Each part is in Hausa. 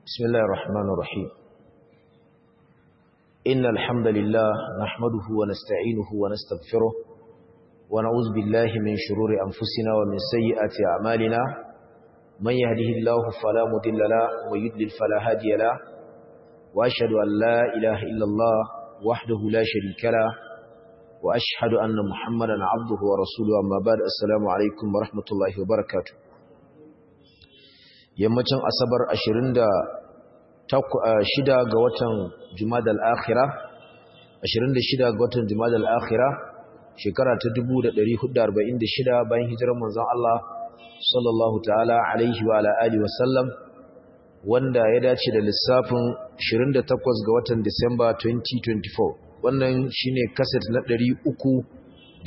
بسم الله الرحمن الرحيم إن الحمد لله نحمده ونستعينه ونستغفره ونعوذ بالله من شرور أنفسنا ومن سيئات أعمالنا من يهده الله فلا مضل له ويضلل فلا هادي له وأشهد أن لا إله إلا الله وحده لا شريك له وأشهد أن محمدا عبده ورسوله أما بعد السلام عليكم ورحمة الله وبركاته yammacin asabar 26 ga watan jumadal akhira 26 ga watan jumadal akhira shekara ta 1446 bayan hijirar manzon Allah sallallahu ta'ala alaihi wa ala alihi wasallam wanda ya dace da lissafin 28 ga watan Disamba 2024 wannan shine kaset na 354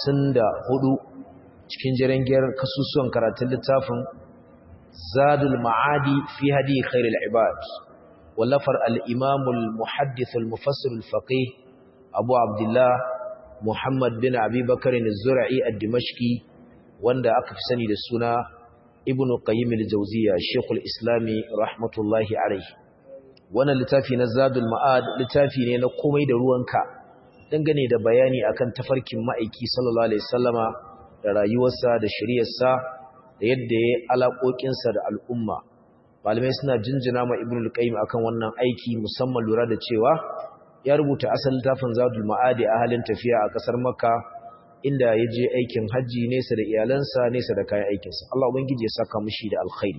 cikin jirangiyar kasusuwan karatun littafin زاد المعادي في هدي خير العباد ولفر الإمام المحدث المفسر الفقيه أبو عبد الله محمد بن أبي بكر الزرعي الدمشقي وند أكف سني للسنة ابن قيم الجوزية الشيخ الإسلامي رحمة الله عليه وانا لتافي نزاد المعاد لتافي نقومي دروانك dangane da bayani akan tafarkin ma'aiki sallallahu alaihi wasallama da rayuwarsa da shari'arsa da yadda ya alaƙoƙinsa da al'umma malamai suna jinjina ma ibn al-qayyim akan wannan aiki musamman lura da cewa ya rubuta asalin tafin zadul ma'adi a halin tafiya a ƙasar makka inda ya je aikin hajji nesa da iyalansa nesa da kayan aikinsa Allah ubangiji ya saka mushi da alkhairi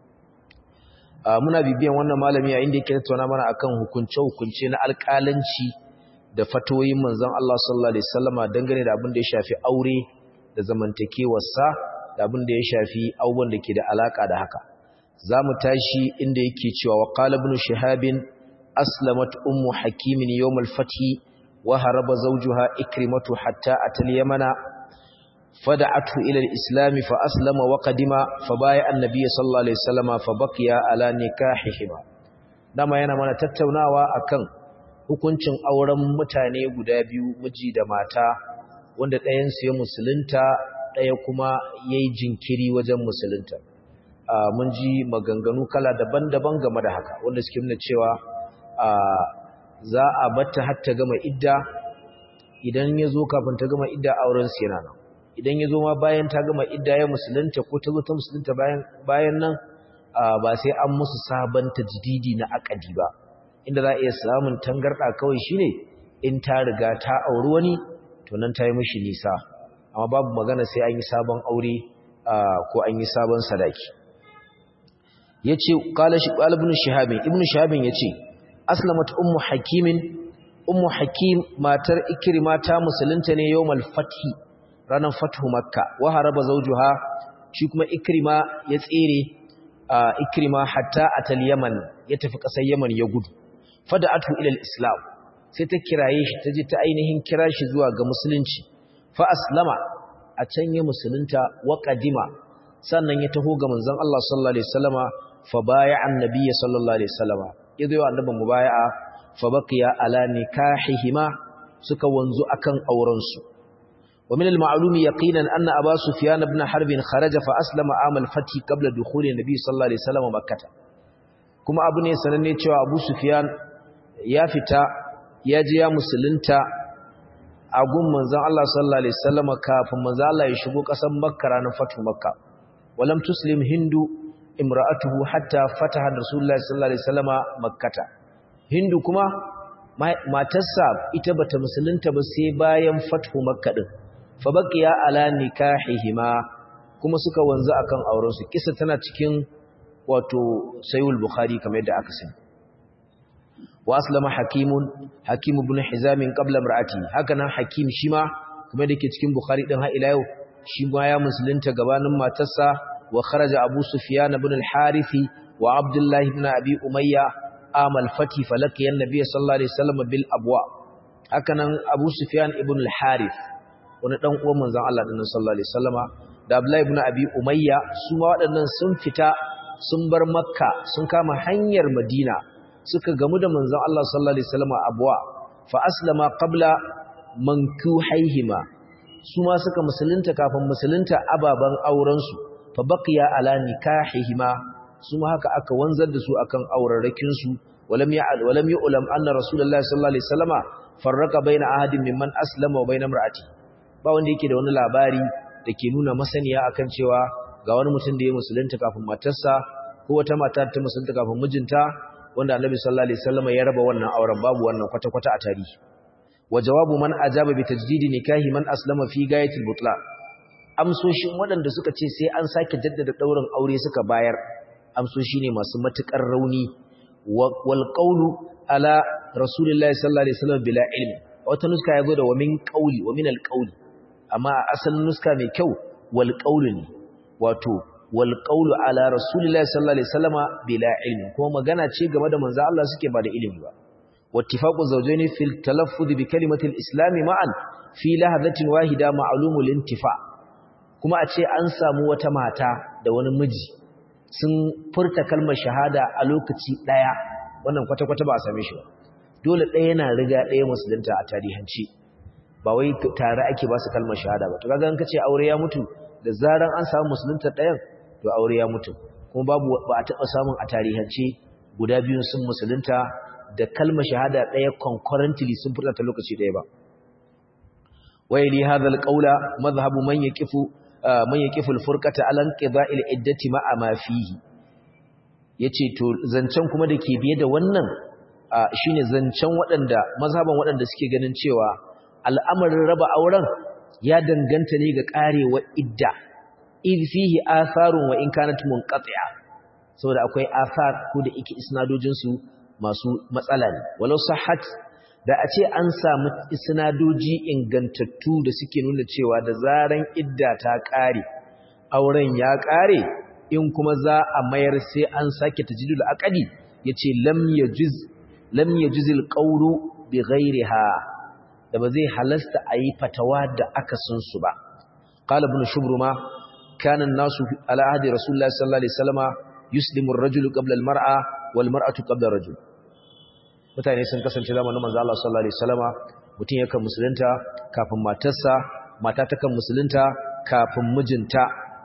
muna bibiyan wannan malami a inda yake tattauna mana akan hukunce-hukunce na alƙalanci da fatoyin manzon Allah sallallahu alaihi wasallama dangane da abin da ya shafi aure da zamantakewarsa da abin da ya shafi abubuwan da ke da alaka da haka za mu tashi inda yake cewa wa qala ibn shihabin aslamat ummu hakimin yawm al-fathi wa haraba zawjuha ikrimatu hatta atal yamana fada'atu ila al-islam fa aslama wa qadima fa baya annabi sallallahu alaihi wasallama fa baqiya ala nikahihima dama yana mana tattaunawa akan hukuncin auren mutane guda biyu miji da mata wanda ɗayan su ya musulunta ɗaya kuma ya yi jinkiri wajen musulunta mun ji maganganu kala daban-daban game da haka wanda suke nuna cewa za a batta har ta gama idda idan ya zo kafin ta gama idda auren su yana nan idan ya zo ma bayan ta gama idda ya musulunta ko ta zo ta musulunta bayan nan ba sai an musu sabon tajdidi na akadi ba inda za a iya samun tangarɗa kawai shine in ta riga ta auri wani to nan ta yi mishi nisa amma babu magana sai an yi sabon aure ko an yi sabon sadaki yace qala shi ibn shihab ibn shihab yace aslamat ummu hakimin ummu hakim matar ikrima ta musulunta ne yawmal fathi ranar fathu makka wa haraba zawjuha shi kuma ikrima ya tsere ikrima hatta atal yaman ya tafi kasar yaman ya gudu fada'atu ila al-islam sai ta kiraye shi ta je ta ainihin kira shi zuwa ga musulunci fa aslama a can ya musulunta wa qadima sannan ya taho ga manzon Allah sallallahu alaihi wasallama fa baya annabiyyi sallallahu alaihi wasallama yazo ya annabi mubaya'a fa baqiya ala nikahihima suka wanzu akan auren su wa min al-ma'lum yaqinan anna aba sufyan ibn harb kharaja fa aslama amal fati qabla dukhuli nabi sallallahu alaihi wasallama makkah kuma abu ne sananne cewa abu sufyan ya fita ya je ya musulunta a gun manzon Allah sallallahu alaihi wasallam kafin manzon Allah ya shigo ƙasar Makka ranar fatu Makka walam tuslim hindu imra'atuhu hatta fataha rasulullahi sallallahu alaihi wasallam makkata hindu kuma matarsa ita bata musulunta ba sai bayan fatu Makka din fa baqiya ala nikahihima kuma suka wanzu akan auren su kisa tana cikin wato sayyid bukhari kamar yadda aka sani واسلم حكيم حكيم بن حزام قبل امراته هكذا حكيم شيما kuma dake cikin bukhari din har ila yau shi ma ya musulunta gabanin matarsa wa kharaja abu sufyan ibn al-harith wa abdullah ibn abi umayya amal fati falaqiya an-nabiy sallallahu alaihi wasallam bil abwa hakanan abu sufyan ibn al-harith wani dan uwan manzon Allah din sallallahu alaihi wasallama da abdullah ibn abi umayya su ma waɗannan sun fita sun bar makka sun kama hanyar madina suka gamu da manzon Allah sallallahu alaihi wasallam abwa fa aslama qabla mankuhaihima su ma suka musulunta kafin musulunta ababan auren su fa baqiya ala nikahihima su ma haka aka wanzar da su akan aurarrakin su walam ya'al walam yu'lam anna rasulullahi sallallahu alaihi wasallama farraqa baina ahadin mimman aslama wa baina imra'ati ba wanda yake da wani labari da ke nuna masaniya akan cewa ga wani mutum da ya musulunta kafin matarsa ko wata mata ta musulunta kafin mijinta wanda annabi sallallahu alaihi wasallama ya raba wannan auren babu wannan kwata-kwata a tarihi wa jawabu man ajaba bi tajdidi nikahi man aslama fi gayatil butlan amsoshin waɗanda suka ce sai an sake jaddada ɗaurin aure suka bayar amsoshi ne masu matuƙar rauni wal qawlu ala rasulillahi sallallahu alaihi wasallam bila ilmi wata nuska yazo da wa min qawli wa min al qawli amma a asalin nuska mai kyau wal qawlu ne wato wal qawlu ala rasulillahi sallallahu alaihi wasallam bila ilmi kuma magana ce game da manzo Allah suke ba da ilimi ba wattifaqu zawjaini fil talaffuz bi kalimati al islam ma'an fi lahadatin wahida ma'lumul intifa' kuma a ce an samu wata mata da wani miji sun furta kalmar shahada a lokaci ɗaya wannan kwata-kwata ba a same shi ba dole ɗaya yana riga ɗaya musulunta a tarihanci ba wai tare ake ba su kalmar shahada ba to kaga an kace aure ya mutu da zaran an samu musulunta ɗayan to aure ya mutu kuma babu ba a taɓa samun a tarihance guda biyun sun musulunta da kalmar shahada ɗaya concurrently sun furta ta lokaci ɗaya ba ويلي هذا القول مذهب من يقف من يقف الفرقه على انقضاء العده مع ما فيه yace to zancen kuma da ke biye da wannan shine zancen waɗanda mazhaban waɗanda suke ganin cewa al'amarin raba auren ya danganta ne ga karewa idda id fihi atharun wa in kanat munqati'a saboda akwai athar ko da yake isnadojin su masu matsala ne walau sahhat da a ce an samu isnadoji ingantattu da suke nuna cewa da zaran idda ta ƙare auren ya ƙare in kuma za a mayar sai an sake tajdidul aqdi yace lam yajiz lam yajizil qawlu bi ghayriha da ba zai halasta ayi fatawa da aka sun su ba qala ibn shubruma kana an-nasu ala ahdi rasulullahi sallallahu alaihi wasallama yuslimu ar-rajulu qabla al-mar'a wal mar'atu qabla ar-rajul mutane sun kasance zamanin manzo Allah sallallahu alaihi wasallama mutum yakan musulunta kafin matarsa mata takan musulunta kafin mijinta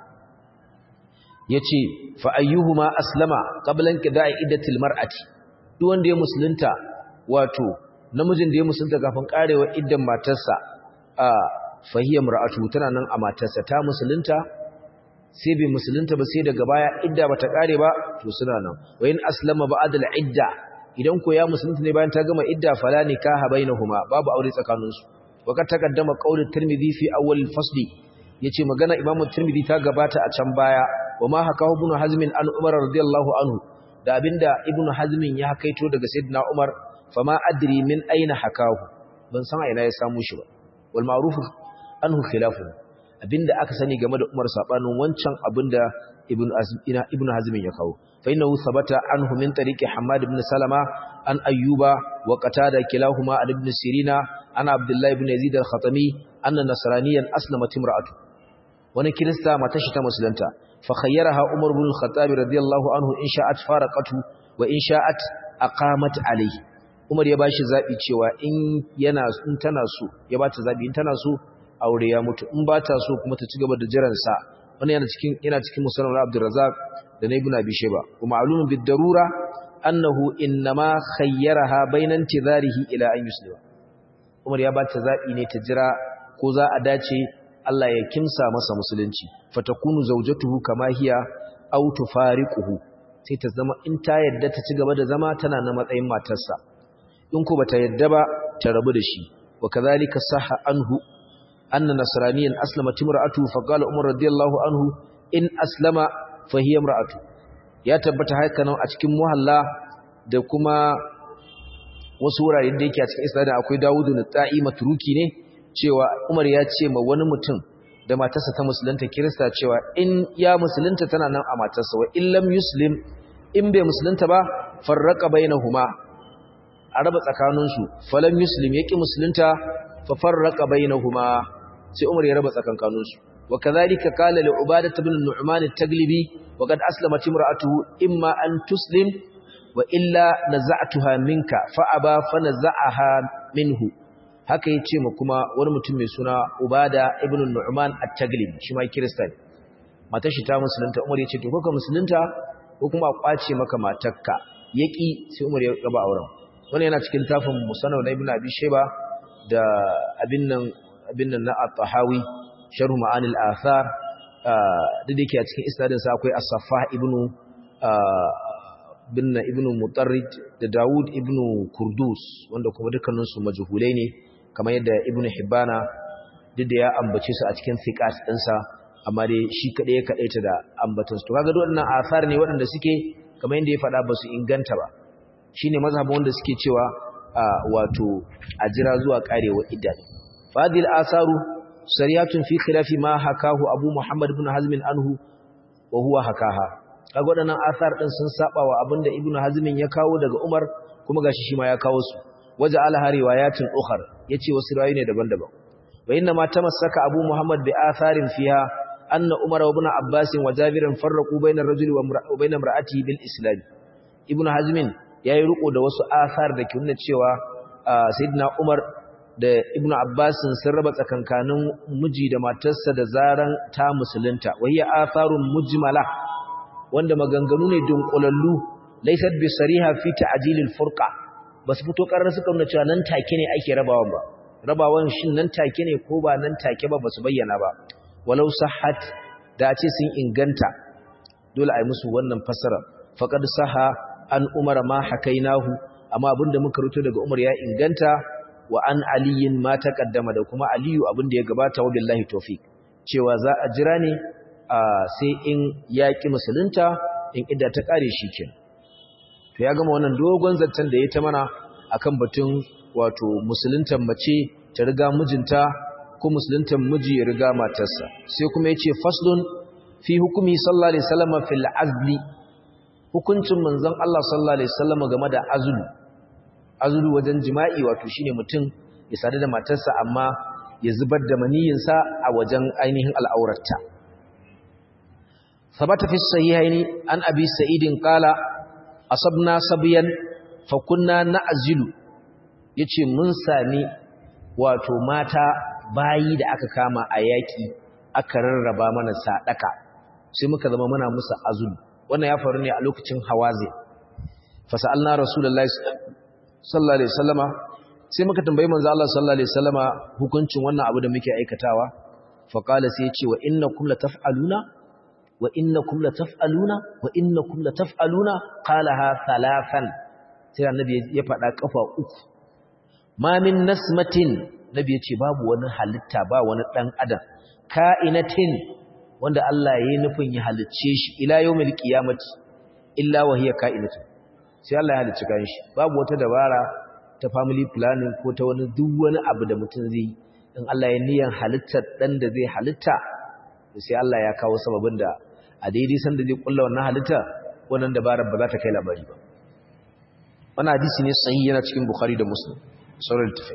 yace fa ayyuhuma aslama qabla inqida'i iddatil mar'ati duk wanda ya musulunta wato namijin da ya musulunta kafin karewa iddan matarsa a fahiya mar'atu tana nan a matarsa ta musulunta sai bai musulunta ba sai daga baya idda bata kare ba to suna nan wa in aslama ba'da al-idda idan ko ya musulunta ne bayan ta gama idda fala nikaha bainahuma babu aure tsakaninsu waka takaddama qaulul tirmidhi fi awwal al-fasl yace magana imam tirmidhi ta gabata a can baya wama hakahu ibn hazm an umar radiyallahu anhu da abinda ibn hazm ya hakaito daga sayyidina umar fama adri min aina hakahu ban san aina ya samu shi ba wal ma'ruf anhu khilafu abinda aka sani game da umar sabanin wancan abinda ibn ibn hazm ya kawo فإنه ثبت عنه من طريق حماد بن سلمة عن أيوب وقتادة كلاهما عن ابن سيرين عن عبد الله بن يزيد الخطمي أن نصرانيا أسلمت امرأته wani kirista matashi ta musulunta fa khayyaraha umar ibn al-khattab radiyallahu anhu in sha'at faraqatu wa in sha'at aqamat alayhi umar ya bashi zabi cewa in yana in tana so ya bata zabi in tana so aure ya mutu in bata so kuma ta ci gaba da jiran sa wannan yana cikin yana cikin musannad Abdurrazzaq da na Ibn Abi Shayba wa ma'lumun bid darura annahu inma khayyaraha bayna intizarihi ila an yuslima Umar ya bata zabi ne ta jira ko za a dace Allah ya kimsa masa musulunci fatakunu zawjatuhu kama hiya aw tufariquhu sai ta zama in ta yadda ta ci gaba da zama tana na matsayin matarsa in ko bata yadda ba ta rabu da shi wa kadhalika sahha anhu anna nasraniyan aslama timra'atu fa qala umar radiyallahu anhu in aslama fa hiya imra'atu ya tabbata haka nan a cikin muhalla da kuma wasu wurare da yake a cikin isnadin akwai Dawudu na ta'i matruki ne cewa Umar ya ce ma wani mutum da matarsa ta musulunta Kirista cewa in ya musulunta tana nan a matarsa wa in lam yuslim in bai musulunta ba farraqa bainahuma a raba tsakaninsu falam yuslim yaki musulunta fa farraqa bainahuma sai Umar ya raba tsakankaninsu wa kadhalika qala li ubadah ibn nu'man at-taglibi wa qad aslamat imra'atuhu imma an tuslim wa illa naza'tuha minka fa aba fa naza'aha minhu haka yace ma kuma wani mutum mai suna ubada ibn nu'man at-taglibi shi ma kirista ne matar shi ta musulunta Umar yace to ko ka musulunta ko kuma a kwace maka matarka yaki sai Umar ya raba auren wannan yana cikin tafin Musannad na Ibn Abi Shayba da abin nan abin nan na At-Tahawi Sharh Ma'ani al-Athar da yake a cikin isnadin sa akwai As-Saffah ibn bin ibn Mutarrid da Dawud ibn Kurdus wanda kuma dukkanin su majhulai ne kamar yadda Ibn Hibbana duk da ya ambace su a cikin thiqat ɗinsa amma dai shi kadai ya kadaita da ambatan su to kaga waɗannan athar ne waɗanda suke kamar yadda ya faɗa ba su inganta ba shine mazhabin wanda suke cewa wato a jira zuwa karewa idda fadil asaru sariyatun fi khilafi ma hakahu abu muhammad ibn hazm anhu wa huwa hakaha kaga waɗannan athar din sun saba wa abinda ibn hazm ya kawo daga umar kuma gashi shi ma ya kawo su waja ala riwayatin ukhar yace wasu riwayoyi ne daban-daban wa inna ma tamassaka abu muhammad bi atharin fiha anna umar ibn abbas wa jabir farraqu bayna ar-rajuli wa bayna imra'atihi bil islam ibn hazm yayi riko da wasu athar da ke nuna cewa sayyidina umar da ibn abbas sun raba tsakankanin miji da matarsa da zaran ta musulunta wa hiya atharun mujmala wanda maganganu ne dunkulallu laysat bi sariha fi ta'jilil furqa basu fito karar suka nuna cewa nan take ne ake rabawan ba rabawan shin nan take ne ko ba nan take ba basu bayyana ba walau sahhat da ce sun inganta dole ai musu wannan fasara faqad saha an umar ma hakainahu amma abinda muka rubuta daga umar ya inganta wa an aliyin ma taqaddama da kuma aliyu abinda ya gabata wa billahi tawfiq cewa za a jira ne sai in yaki musulunta in idda ta kare shi kenan to ya gama wannan dogon zantan da ya ta mana akan batun wato musuluntan mace ta riga mijinta ko musuluntan miji ya riga matarsa sai kuma yace faslun fi hukumi sallallahu alaihi wasallam fil azli hukuncin manzon Allah sallallahu alaihi wasallam game da azlu azlu wajen jima'i wato shine mutum ya sadu da matarsa amma ya zubar da maniyinsa a wajen ainihin al'aurarta sabata fi sahihaini an abi sa'idin qala asabna sabiyan fa kunna na'zilu yace mun sami wato mata bayi da aka kama a yaki aka rarraba mana sadaka sai muka zama muna musu azulu wannan ya faru ne a lokacin hawazi fa sa'alna rasulullahi sallallahu alaihi wasallama sai muka tambayi manzo Allah sallallahu alaihi wasallama hukuncin wannan abu da muke aikatawa fa qala sai ya ce wa innakum la taf'aluna wa innakum la taf'aluna wa innakum la taf'aluna qalaha thalathan sai annabi ya faɗa kafa uku ma min nasmatin nabi ya ce babu wani halitta ba wani dan adam ka'inatin wanda Allah ya yi nufin ya halicce shi ila yawmil qiyamati illa wa hiya ka'inatun sai Allah ya halicci kan shi babu wata dabara ta family planning ko ta wani duk wani abu da mutum zai in Allah ya niyan halittar dan da zai halitta sai Allah ya kawo sababin da a daidai san da zai kulla wannan halitta wannan dabarar ba za ta kai labari ba wannan hadisi ne sahihi yana cikin Bukhari da Muslim sauran tafai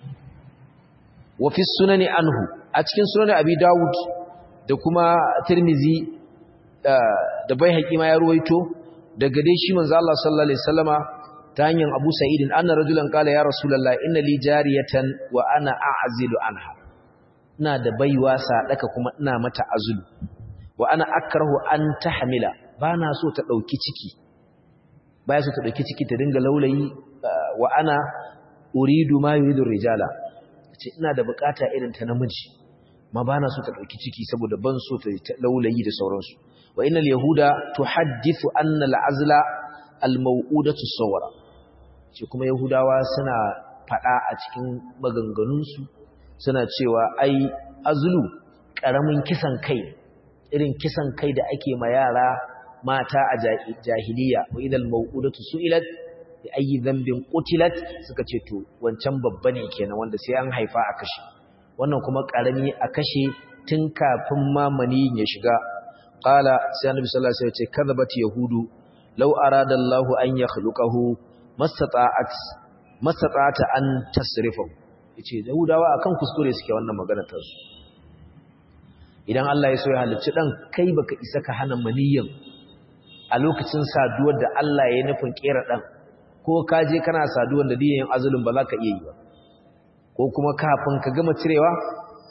wa fi sunani anhu a cikin sunan Abi Dawud da kuma Tirmizi da Baihaqi ma ya ruwaito daga dai shi manzo Allah sallallahu alaihi wasallama ta hanyar Abu Sa'id anna rajulan qala ya rasulullah inna li jariyatan wa ana a'zilu anha ina da baiwa sadaka kuma ina mata azulu wa ana akrahu an tahmila bana so ta dauki ciki baya so ta dauki ciki ta dinga laulayi wa ana uridu ma yuridu rijala ce ina da bukata irin ta namiji ma bana so ta dauki ciki saboda ban so ta laulayi da sauransu wa innal yahuda tuhaddithu anna al'azla al-maw'udatu sawara ce kuma yahudawa suna fada a cikin maganganunsu suna cewa ai azlu karamin kisan kai irin kisan kai da ake ma yara mata a jahiliya wa idal maw'udatu su'ilat bi ayi dhanbin qutilat suka ce to wancan babba ne kenan wanda sai an haifa a kashe wannan kuma karami a kashe tun kafin mamani ya shiga qala sai annabi sallallahu alaihi wasallam ya ce kadhabat yahudu law arada Allahu an yakhluqahu mastata'at mastata'ata an tasrifahu yace yahudawa akan kuskure suke wannan magana ta su idan Allah ya so ya halicci dan kai baka isa ka hana maniyyin a lokacin saduwar da Allah ya nufin kera dan ko ka je kana saduwar da diyan azulun ba za ka iya yi ba ko kuma kafin ka gama cirewa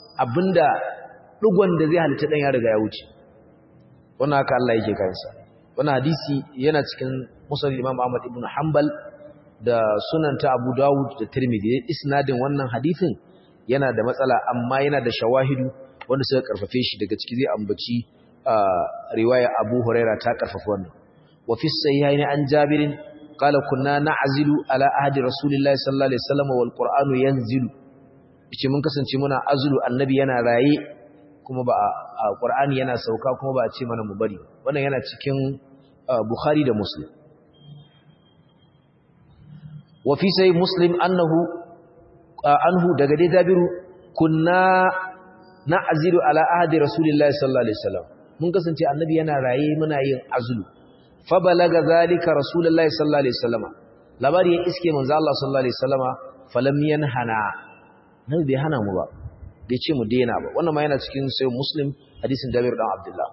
abinda dugon da zai halitta dan ya riga ya wuce wannan haka Allah yake kansa wannan hadisi yana cikin musnad Imam Ahmad ibn Hanbal da sunan ta Abu Dawud da Tirmidhi isnadin wannan hadisin yana da matsala amma yana da shawahidu wanda suka karfafe shi daga ciki zai ambaci riwaya Abu Huraira ta karfafa wannan wa fi sahihaini an Jabirin qala kunna na'zilu ala ahdi rasulillahi sallallahu alaihi wasallam wal qur'anu yanzilu yace mun kasance muna azulu annabi yana raye kuma ba a qur'ani yana sauka kuma ba a ce mana mu bari wannan yana cikin bukhari da muslim wa fi sahih muslim annahu anhu daga dai jabiru kunna na'zilu ala ahdi rasulillahi sallallahu alaihi wasallam mun kasance annabi yana raye muna yin azulu fa balaga zalika rasulullahi sallallahu alaihi wasallam labari ya iske manzo Allah sallallahu alaihi wasallama falam yanhana nabi bai hana mu ba bai ce mu daina ba wannan ma yana cikin sai muslim hadisin Jabir dan Abdullah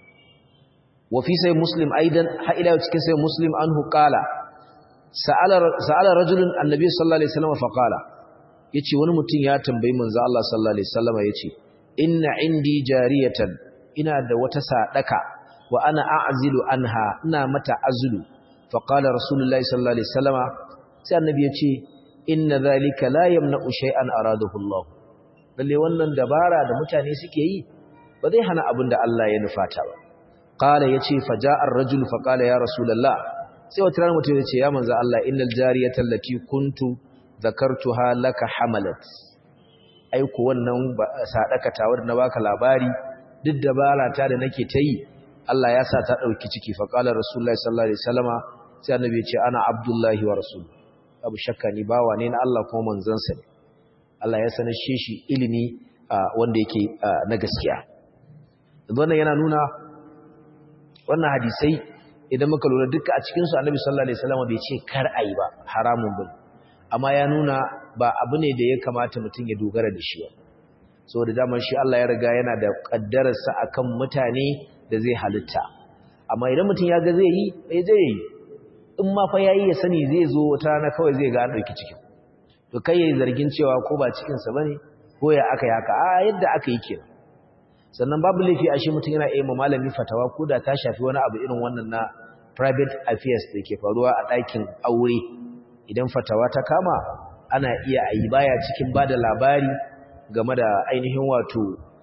wa fi sai muslim aidan ha ila cikin sai muslim anhu qala sa'ala sa'ala rajulun annabi sallallahu alaihi wasallam fa qala yace wani mutum ya tambayi manzo Allah sallallahu alaihi wasallam yace inna indi jariyatan ina da wata sadaka wa ana a'zilu anha ina mata azlu fa qala rasulullahi sallallahu alaihi wasallam sai annabi yace inna zalika la yamna'u shay'an aradahu Allah lalle wannan dabara da mutane suke yi ba zai hana abin da Allah ya nufata ba qala yace faja'a ar-rajul fa qala ya rasulullah sai wata rana mutum yace ya manzo Allah innal jariyata allati kuntu zakartuha laka hamalat ai ko wannan sadaka ta wanda na baka labari duk dabara ta da nake ta yi Allah ya sa ta dauki ciki fa qala rasulullahi sallallahu alaihi wasallama sai annabi ya ce ana abdullahi wa rasuluhu abu shakka ni bawa ne na Allah kuma manzansa ne Allah ya sanar shi ilimi wanda yake na gaskiya wannan yana nuna wannan hadisai idan muka lura duka a cikin su Annabi sallallahu alaihi wasallam bai ce kar ayi ba haramun bane amma ya nuna ba abu ne da ya kamata mutum ya dogara da shi ba saboda daman shi Allah ya riga yana da kaddararsa akan mutane da zai halitta amma idan mutum ya ga zai yi bai zai yi in ma fa yayi ya sani zai zo wata rana kawai zai ga an dauki cikin to kai yayi zargin cewa ko ba cikin sa bane ko ya aka yaka a yadda aka yi kenan sannan babu laifi a shi mutum yana iya malami fatawa ko da ta shafi wani abu irin wannan na private affairs da ke faruwa a ɗakin aure idan fatawa ta kama ana iya a yi baya cikin ba da labari game da ainihin wato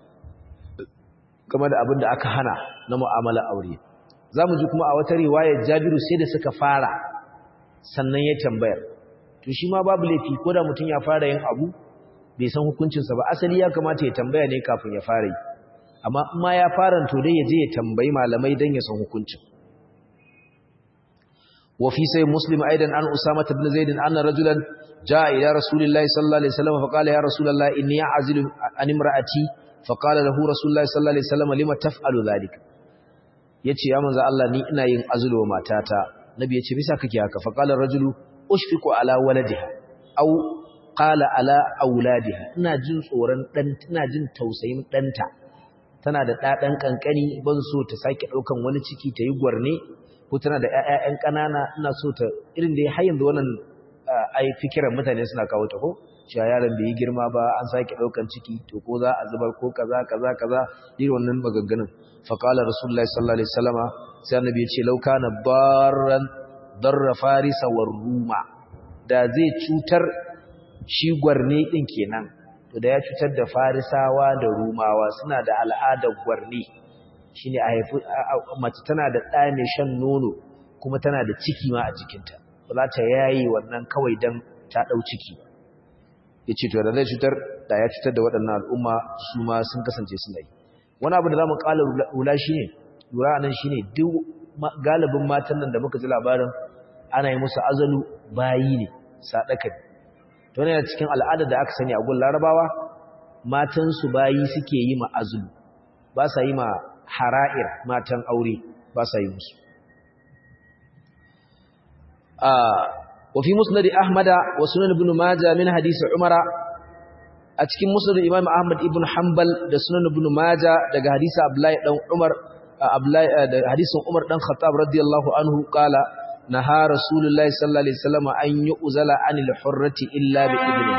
game da abin da aka hana na mu'amala aure za mu ji kuma a wata riwayar jabiru sai da suka fara sannan ya tambayar to shi ma babu laifi ko da mutum ya fara yin abu bai san hukuncinsa ba asali ya kamata ya tambaya ne kafin ya fara yi amma in ma ya fara to dai ya je ya tambayi malamai don ya san hukuncin wa fi sai muslim aidan an usama ibn zaid anna rajulan jaa ila rasulillahi sallallahu alaihi wasallam fa qala ya rasulullah inni a'zilu an imra'ati fa qala lahu rasulullah sallallahu alaihi wasallam lima taf'alu dhalika yace ya manzo Allah ni ina yin azulu wa matata nabi yace bisa kake haka fa qala rajulu ushfiqu ala waladiha aw qala ala auladiha ina jin tsoron dan ina jin tausayin danta tana da dadan kankani ban so ta sake daukan wani ciki ta yi gwarne ko tana da ƴaƴan ƙanana ina so ta irin da ya har yanzu wannan ai fikiran mutane suna kawo ta ko cewa yaron bai yi girma ba an sake daukan ciki to ko za a zubar ko kaza kaza kaza irin wannan maganganun fa qala rasulullahi sallallahu alaihi wasallama sai annabi ya ce law kana barran darra farisa war ruma da zai cutar shi gwarne din kenan to da ya cutar da farisawa da rumawa suna da al'adar gwarne shine a haifi mace tana da ɗa mai shan nono kuma tana da ciki ma a jikinta ba za ta yayi wannan kawai dan ta ɗau ciki ya ce to da zai cutar da ya cutar da waɗannan al'umma su ma sun kasance suna yi wani abu da za mu ƙala wula shi ne lura nan shi ne duk galibin matan nan da muka ji labarin ana yi musu azalu bayi ne saɗaka ne to ne cikin al'adar da aka sani a gun larabawa matansu bayi suke yi ma azulu ba sa yi ma hara'ir matan aure ba sa yi musu وفي مسند أحمد وسنن ابن ماجه من حديث عمر أتكين مسند الإمام أحمد ابن حنبل ده سنن ابن ماجه ده حديث أبلاي دون عمر أبلاي ده حديث عمر دون خطاب رضي الله عنه قال نهى رسول الله صلى الله عليه وسلم أن يؤزل عن الحرة إلا بإذنه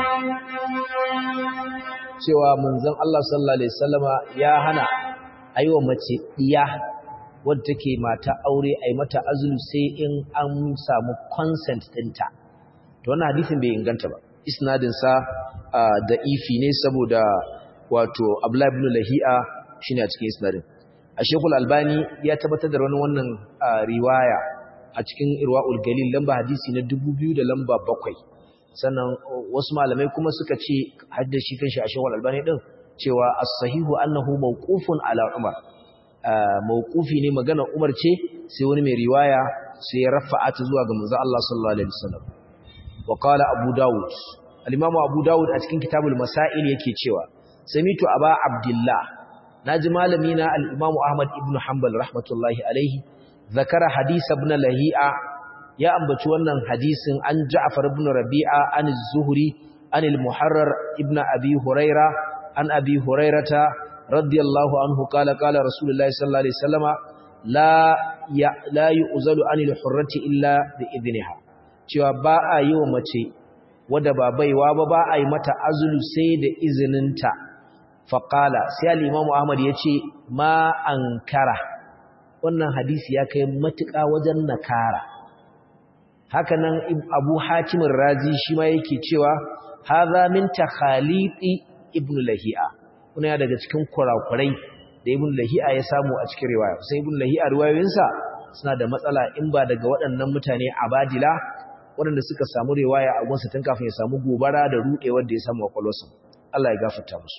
cewa manzon Allah sallallahu alaihi wasallama ya hana aiwa mace diya wadda take mata aure ai mata azulu sai in an samu consent ɗinta to wannan hadisin bai inganta ba isnadin sa da ifi ne saboda wato Abdullah ibn Lahi'a shine a cikin isnadin a Sheikhul Albani ya tabbatar da wani wannan riwaya a cikin Irwaul Galil lamba hadisi na 2000 da lamba 7 sannan wasu malamai kuma suka ce haddashi kanshi a Sheikhul Albani din cewa as-sahihu annahu mawqufun ala Umar mawqufi ne magana Umar ce sai wani mai riwaya sai ya rafa'a ta zuwa ga manzo Allah sallallahu alaihi wasallam wa qala Abu Dawud al-Imam Abu Dawud a cikin Kitabul Masail yake cewa samitu Aba Abdullah naji malami na al-Imam Ahmad ibn Hanbal rahmatullahi alaihi zakara hadith ibn Lahi'a ya ambaci wannan hadisin an Ja'far ibn Rabi'a an az-Zuhri an al-Muharrar ibn Abi Huraira an Abi Hurairata radiyallahu anhu qala qala Rasulullahi sallallahu alaihi wasallama la ya la yu'zalu anil hurrati illa bi idniha cewa ba a yi wa mace wadda ba baiwa ba ba a yi mata azulu sai da izininta faƙala sai al'imamu ahmad ya ce ma an kara wannan hadisi ya kai matuƙa wajen nakara hakanan abu hakimin razi shi ma yake cewa haza min takhaliti ibn lahi'a kuna ya daga cikin kurakurai da ibn lahi'a ya samu a cikin riwaya sai ibn lahi'a riwayoyinsa suna da matsala in ba daga waɗannan mutane abadila waɗanda suka samu riwaya a gunsa tun kafin ya samu gobara da ruɗewar da ya samu a kwalosa Allah ya gafarta musu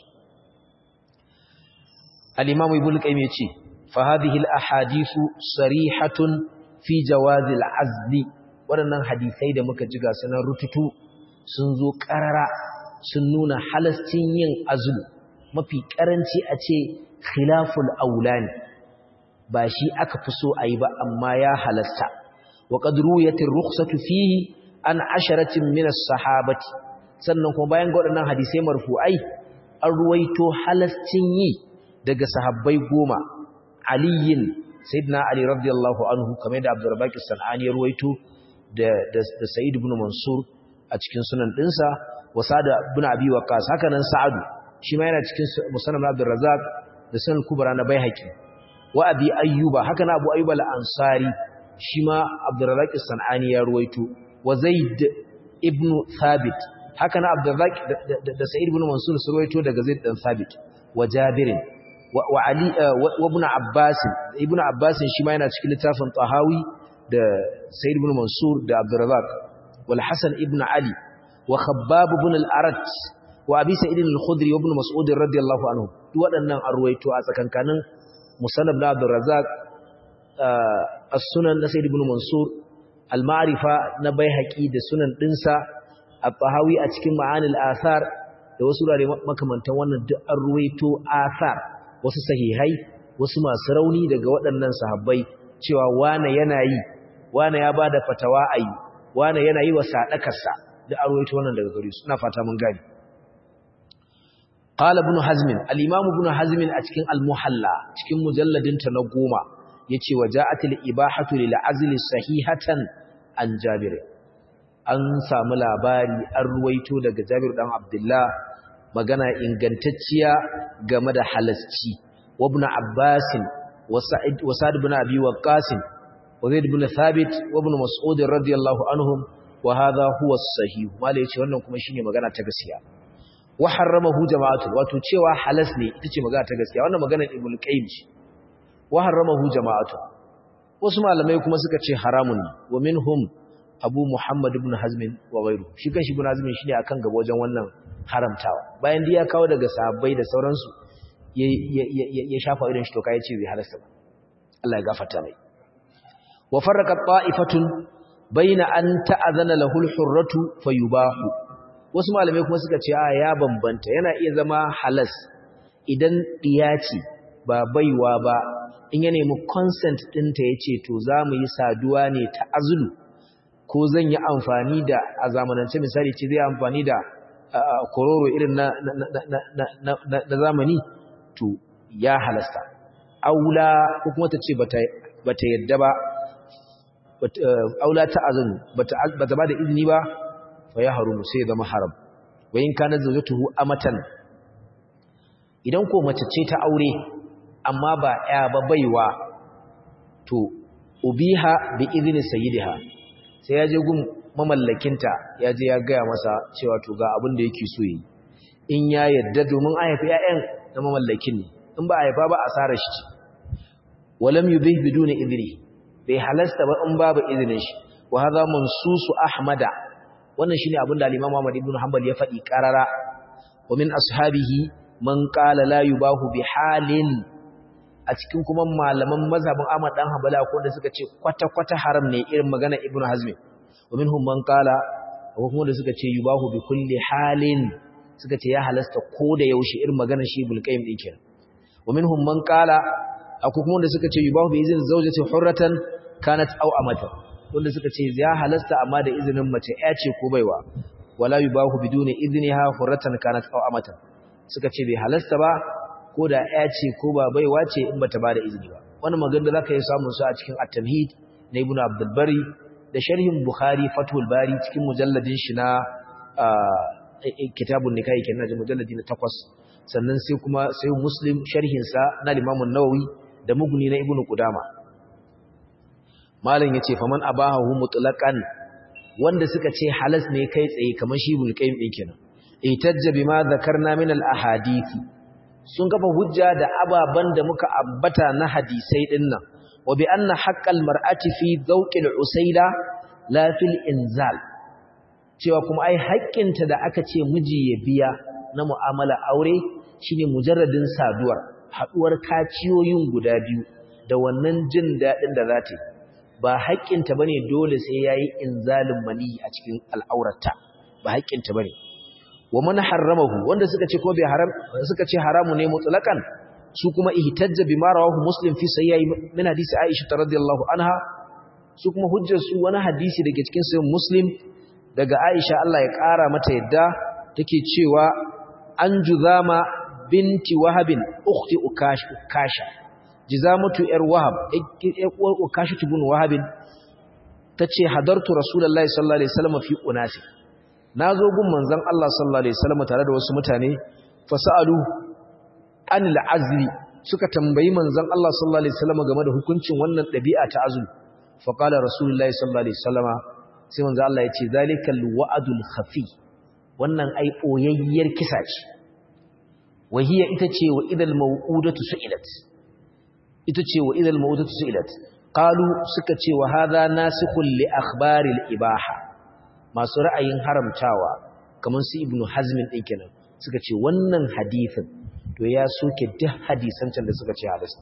al-imam ibn qayyim yace fa hadhihi al-ahadithu sarihatun fi jawaz al-azli waɗannan hadisai da muka ji ga sanan rututu sun zo karara sun nuna halastin yin azlu mafi karanci a ce khilaful aulani ba shi aka fi so ayi ba amma ya halasta وقد رويت الرخصة فيه عن عشرة من الصحابة sannan kuma bayan ga waɗannan hadisai marfu'ai an ruwaito halascin yi daga sahabbai goma aliyin sayyidina ali radiyallahu anhu kamar da abdurrabbaq as-sanani ya ruwaito da da, da sa'id ibn mansur a cikin sunan dinsa wa sa'd ibn abi waqas haka nan sa'adu shi ma yana cikin musannad abdurrazzaq da sunan kubra na baihaqi wa abi ayyuba haka na abu ayyuba al-ansari shi ma abdurrazak sanani ya ruwaito wa zaid ibn thabit haka na abdurrazak da sa'id ibn mansur su ruwaito daga zaid dan thabit wa jabir wa ali wa ibn abbas ibn abbas shi ma yana cikin littafin tahawi da sa'id ibn mansur da abdurrazak wal hasan ibn ali wa khabbab ibn al-arat wa abi sa'id al-khudri wa ibn mas'ud radiyallahu anhu duk waɗannan an ruwaito a tsakankanin musannad na abdurrazak as-sunan na Sayyid ibn Mansur al-ma'rifa na Baihaqi da sunan dinsa at-Tahawi a cikin ma'anil athar da wasu rare makamantan wannan duk an ruwaito athar wasu sahihai wasu masu rauni daga waɗannan sahabbai cewa wane yana yi wane ya bada fatawa ayi wane yana yi wa sadakarsa duk an ruwaito wannan daga gare su ina fata mun gani قال ابن حزم الامام ابن حزم a cikin al-muhalla cikin mujalladinta na goma yace waja'atil ibahatu lil azli sahihatan an jabir an samu labari an ruwaito daga jabir dan abdullah magana ingantacciya game da halasci wa ibn abbas wa sa'id wa sa'd ibn abi waqqas wa zaid ibn thabit wa ibn mas'ud radiyallahu anhum wa hadha huwa as-sahih mala yace wannan kuma shine magana ta gaskiya wa harramahu jama'atu wato cewa halas ne ita ce magana ta gaskiya wannan maganar ibn qayyim ce wa harramahu jama'atu wasu malamai kuma suka ce haramun ne wa minhum abu muhammad ibn hazm wa ghayru shi kan shi ibn hazm shine akan gaba wajen wannan haramtawa bayan da ya kawo daga sahabbai da sauransu ya shafa irin shi to kai ce bai halasta ba Allah ya gafarta mai wa farraqa ta'ifatun baina an ta'azana lahu al-hurratu fayubahu wasu malamai kuma suka ce a ya bambanta yana iya zama halas idan diya ce ba baiwa ba in ya nemi consent ɗinta ya ce to za mu yi saduwa ne ta azulu ko zan yi amfani da a zamanance misali ce zai amfani da kororo irin na zamani to ya halasta aula ko kuma ta ce ba ta yadda ba aula ta azulu ba ta ba da izini ba fa ya harumu sai zama haram wa in kana zawjatuhu amatan idan ko mace ce ta aure amma ba ya ba baiwa to ubiha bi idni sayyidiha sai ya je gun mamallakinta ya je ya gaya masa cewa to ga abin da yake so yi in ya yadda domin a haifi ƴaƴan na mamallakin ne in ba a haifa ba asarar shi walam yubih biduni idni bai halasta ba in babu izinin shi wa hadha mansusu ahmada wannan shine abin da al-imam Ahmad ibn Hanbal ya faɗi qarara wa min ashabihi man qala la yubahu bi halin a cikin kuma malaman mazhabin Ahmad dan Hanbali akwai wanda suka ce kwata kwata haram ne irin magana Ibn Hazm wa minhum man qala akwai kuma wanda suka ce yubahu bi kulli halin suka ce ya halasta ko da yaushe irin magana shi Ibn Qayyim din kenan wa minhum man qala akwai kuma wanda suka ce yubahu bi izin zawjati hurratan kanat aw amatan wanda suka ce ya halasta amma da izinin mace ya ce ko baiwa wala yubahu biduni idniha hurratan kanat aw amatan suka ce bai halasta ba ko da ya ce ko ba baiwa ce in bata bada izini ba wannan magana zaka yi samun su a cikin at-tamhid na ibnu abdul bari da sharhin bukhari fathul bari cikin mujalladin shi na kitabun nikahi kenan da mujalladi na 8 sannan sai kuma sai muslim sharhin sa na imam an-nawawi da mugni na ibnu qudama malam yace faman abahu mutlaqan wanda suka ce halas ne kai tsaye kamar shi bulqaim din kenan itajja bima zakarna min al ahadithi sun kafa hujja da ababan da muka ambata na hadisai dinnan wa bi anna haqqal mar'ati fi zawqil usayla la fil inzal cewa kuma ai haƙƙinta da aka ce miji ya biya na mu'amala aure shine mujarradin saduwar haduwar kaciyoyin guda biyu da wannan jin dadin da za ta yi ba haƙƙinta ba ne dole sai ya yi inzalin mani a cikin al'aurata ba haƙƙinta ba ne wa mana haramahu wanda suka ce ko bai haram suka ce haramu ne mutsulakan su kuma ihtajja bi ma rawahu muslim fi sayyi min hadisi aisha radhiyallahu anha su kuma hujjar su wani hadisi dake cikin sahih muslim daga aisha Allah ya ƙara mata yadda take cewa an juzama binti wahabin ukhti ukasha jizamatu yar wahab yar uwar ukashatu bin wahabin tace hadartu rasulullahi sallallahu alaihi wasallam fi unasi nazo gun manzon Allah sallallahu alaihi wasallam tare da wasu mutane fasalu anil azli suka tambayi manzon Allah sallallahu alaihi wasallam game da hukuncin wannan dabi'a ta azli fa qala rasulullahi sallallahu alaihi wasallam sai manzon Allah ya ce zalikal wa'dul khafi wannan ai boyayyar kisa ce wahiya ita ce wa idal mau'udatu su'ilat ita ce wa idal mawudatu su'ilat qalu suka ce wa hadha nasikhul li akhbaril ibaha masu ra'ayin haramtawa kaman su ibnu hazm din kenan suka ce wannan hadisin to ya soke duk hadisan can da suka ce halasta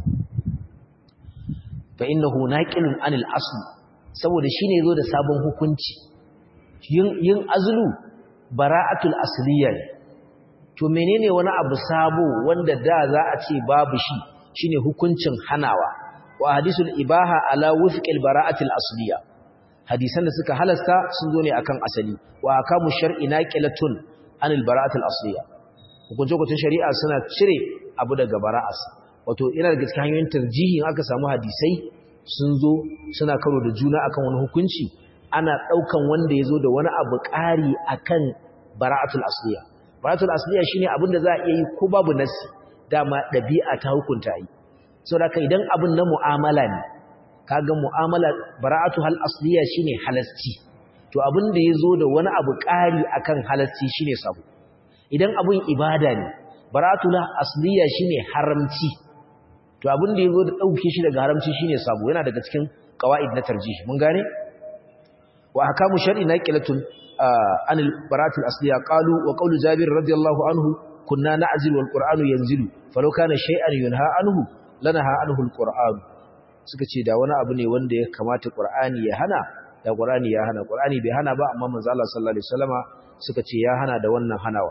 fa innahu naqilun anil asl saboda shine yazo da sabon hukunci yin yin azlu bara'atul asliya to menene wani abu sabo wanda da za a ce babu shi shine hukuncin hanawa wa hadisul ibaha ala wufqil bara'atil asliya hadisan da suka halasta sun zo ne akan asali wa akamu shar'i naqilatun anil bara'atil asliya hukunce hukuncin shari'a suna cire abu daga bara'as wato ina daga cikin hanyoyin tarjihi aka samu hadisai sun zo suna karo da juna akan wani hukunci ana daukan wanda yazo da wani abu ƙari akan bara'atul asliya bara'atul asliya shine abin da za a iya yi ko babu nasi dama ɗabi'a ta hukunta yi sau da idan abin na mu'amala ne kaga mu'amala bara'atu hal asliya shine halasci to abin da ya zo da wani abu ƙari akan halasci shine sabo idan abin ibada ne bara'atu la asliya shine haramci to abin da ya zo da ɗauke shi daga haramci shine sabo yana daga cikin qawaid na tarjih mun gane wa ahkamu shar'i naqilatun anil bara'atul asliya qalu wa qawlu jabir radiyallahu anhu kunna na'zilu wal qur'anu yanzilu falau kana shay'an yunha anhu lanaha anhu al qur'an suka ce da wani abu ne wanda ya kamata qur'ani ya hana da qur'ani ya hana qur'ani bai hana ba amma manzo Allah sallallahu alaihi wasallama suka ce ya hana da wannan hanawa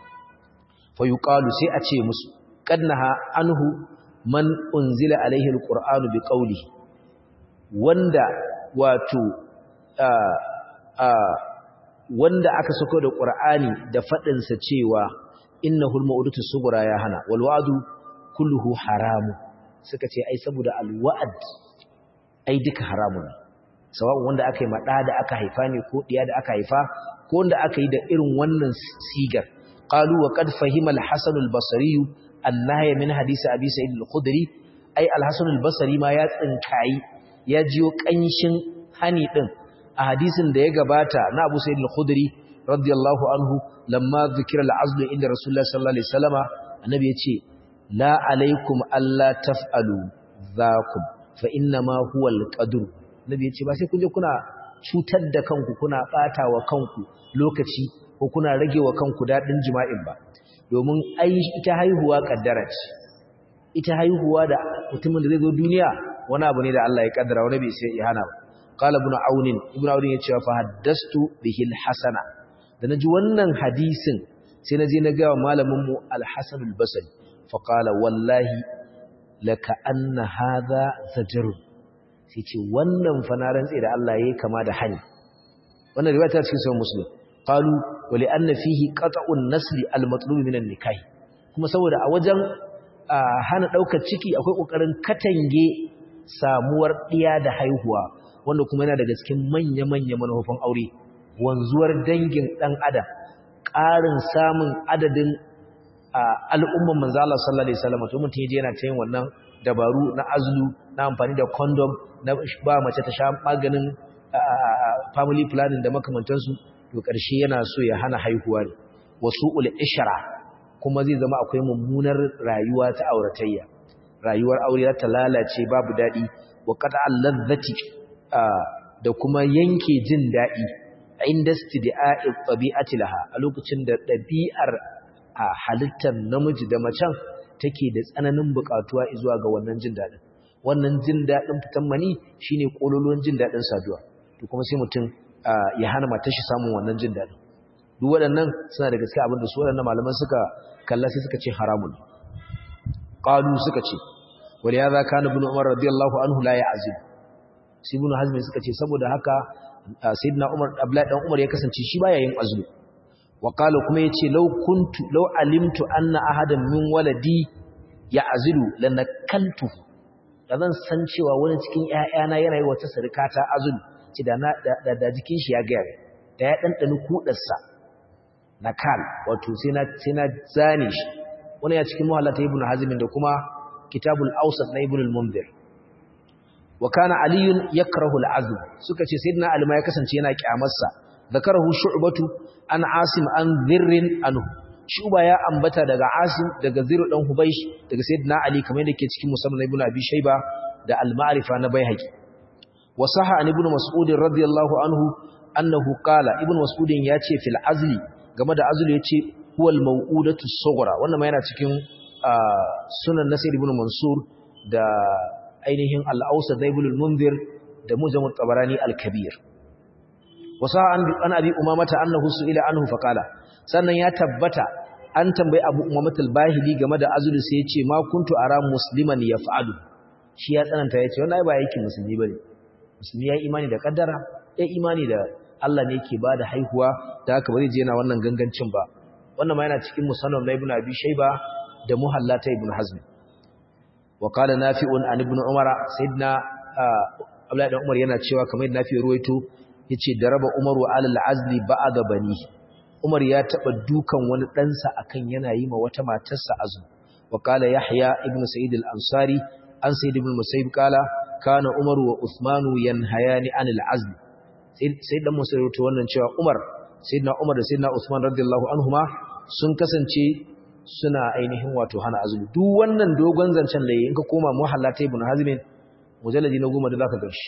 fa yuqalu sai a ce musu qadnaha anhu man unzila alaihi al qur'anu bi qawlihi wanda wato a a wanda aka sako da qur'ani da fadin sa cewa innahu al-mawdatu sughra ya hana wal wa'du kulluhu haram suka ce ai saboda al-wa'd ai duka haramun sawa'un wanda aka yi mada da aka haifa ne ko diya da aka haifa ko wanda aka yi da irin wannan sigar qalu wa qad fahima al-hasan al-basri an-nahy min hadisi abi sa'id al-khudri ai al-hasan al-basri ma ya tsinkai ya jiyo kanshin hani din a hadisin da ya gabata na Abu Sa'id al-Khudri radiyallahu anhu lamma dhikira al-azl inda Rasulullah sallallahu alaihi wasallama annabi yace la alaikum alla taf'alu zakum fa inna ma huwa al-qadr nabi yace ba sai kun je kuna cutar da kanku kuna bata wa kanku lokaci ko kuna rage wa kanku dadin jima'in ba domin ai ita haihuwa kaddara ce ita haihuwa da mutumin da zai zo duniya wani abu ne da Allah ya kaddara wani bai sai ya hana ba qala ibn aun ibn aun ya ce fa haddastu bihi al-hasana da naji wannan hadisin sai naje na ga malamin mu al-hasan al-basri fa qala wallahi laka anna hadha zajr sai ce wannan fa na rantsi da Allah yayi kama da hani wannan riwaya ta cikin sahih muslim qalu wa li anna fihi qat'un nasli al-matlub min an-nikah kuma saboda a wajen hana daukar ciki akwai kokarin katange samuwar diya da haihuwa wanda kuma yana daga cikin manya-manya manufofin aure wanzuwar dangin dan adam ƙarin samun adadin al'umman manzo Allah sallallahu alaihi wasallam to mutum yaje yana ta yin wannan dabaru na azlu na amfani da condom na ba mace ta sha maganin family planning da makamantansu to ƙarshe yana so ya hana haihuwa ne wasu ul ishra kuma zai zama akwai mummunar rayuwa ta auratayya rayuwar aure ta lalace babu dadi wa qata'al ladhati da kuma yanke jin dadi inda istida'i tabi'ati laha a lokacin da dabi'ar a halittar namiji da macen take da tsananin bukatuwa zuwa ga wannan jin dadin wannan jin dadin fitan mani shine kololuwan jin dadin saduwa to kuma sai mutum ya hana matar shi samun wannan jin dadin duk waɗannan suna da gaske abin da su waɗannan malaman suka kalla sai suka ce haramun qalu suka ce wal ya zaka ibn umar radiyallahu anhu la ya'zib sai ibn hazm suka ce saboda haka sayyidina umar abdullahi dan umar ya kasance shi baya yin azumi wa qala kuma yace law kuntu law alimtu anna ahadan min waladi ya'zilu lanakaltu da zan san cewa wani cikin ƴaƴana yana yi wata sarkata azumi ce da da jikin shi ya ga da ya dandani kudarsa nakal wato sai na sai na zane shi wani ya cikin muhallata ibn hazm da kuma kitabul awsat na ibn al-munzir wa kana aliyun yakrahu al-azm suka ce sayyidina ali ma ya kasance yana kyamarsa zakarahu shu'batu an asim an dhirrin anhu shuba ya ambata daga asim daga ziru dan hubaysh daga sayyidina ali kamar yadda ke cikin musannad ibn abi shayba da al-ma'rifa na baihaqi wa sahha an ibn mas'ud radiyallahu anhu annahu qala ibn mas'ud ya ce fil azli game da azli yace huwal maw'udatu sughra wannan ma yana cikin sunan nasir ibn mansur da ainihin al-awsat da ibn al-munzir da mujam at-tabarani al-kabir wasa an abi umamata annahu su'ila anhu faqala sannan ya tabbata an tambayi abu umamata al-bahili game da azulu sai ya ce ma kuntu ara musliman yaf'alu shi ya tsananta ya ce wannan ai ba yake musulmi bane musulmi ya imani da kaddara ya imani da Allah ne yake bada haihuwa da haka ba zai je yana wannan gangancin ba wannan ma yana cikin musannaf na ibn abi shayba da muhallata ibn hazm wa qala nafi'un an ibn umara sayyidina abdullahi dan umar yana cewa kamar yadda nafi ruwaito yace daraba umaru alal azli ba'da bani umar ya taba dukan wani ɗansa akan yana yi ma wata matarsa azumi wa qala yahya ibn sa'id al-ansari an sayyid ibn musayyib qala kana umaru wa usmanu yanhayani anil azli sai dan musayyib wannan cewa umar sayyidina umar da sayyidina usman radiyallahu anhuma sun kasance suna ainihin wato hana azumi duk wannan dogon zancen da in ka koma muhallata ibn hazmin mujalladi na goma da zaka ganshi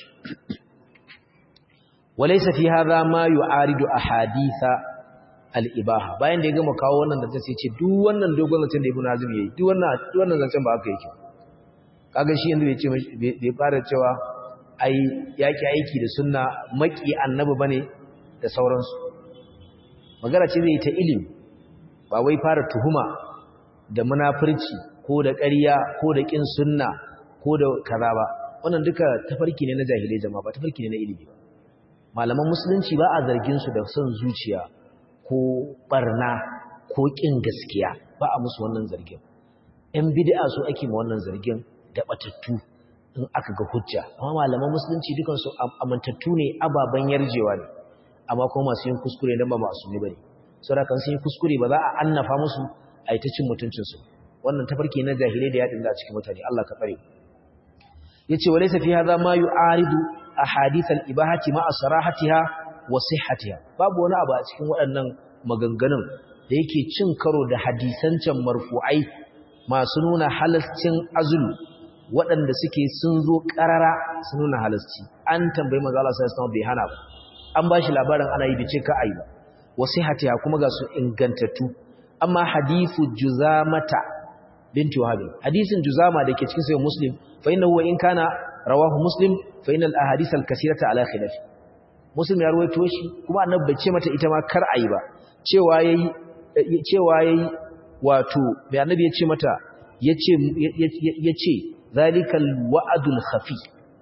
walaysa fi hadha ma yu'aridu ahaditha al-ibaha bayan da ya gama kawo wannan da sai ce duk wannan dogon zancen da ibn hazm yayi duk wannan duk wannan zancen ba haka yake kaga shi yanzu bai ce bai fara cewa ai yaki aiki da sunna maki annabi bane da sauransu magana ce zai ta ilimi ba wai fara tuhuma da munafurci ko da ƙarya ko da ƙin sunna ko da kaza ba wannan duka tafarki ne na jahilai jama'a ba tafarki ne na ilimi ba malaman musulunci ba a zargin su da son zuciya ko barna ko ƙin gaskiya ba a musu wannan zargin ‘yan bid'a su ake ma wannan zargin da batattu in aka ga hujja amma malaman musulunci dukansu amintattu ne ababen yarjewa ne amma kuma masu yin kuskure don ba masu ne ba ne saboda kan sun yi kuskure ba za a annafa musu a yi ta cin mutuncinsu wannan tafarki na jahilai da yaɗin da a cikin mutane Allah ka tsare yace walaysa fi hadha ma yu'aridu ahadith al-ibahati ma sarahatiha wa sihhatiha babu wani abu a cikin waɗannan maganganun da yake cin karo da hadisan can marfu'ai masu nuna halascin azulu waɗanda suke sun zo ƙarara sun nuna halasci an tambayi manzo Allah sallallahu alaihi wasallam bai hana ba an bashi labarin ana yi bice ka ayi ba wasihatiha kuma ga su ingantattu amma hadithu juzamata binti wahab hadisin juzama dake cikin sahih muslim fa innahu in kana rawahu muslim fa innal ahadith al kaseerata ala khilaf muslim ya ruwaito shi kuma annabi bai ce mata ita ma kar ayi ba cewa yayi cewa yayi wato bai annabi ya ce mata yace yace zalikal wa'dul khafi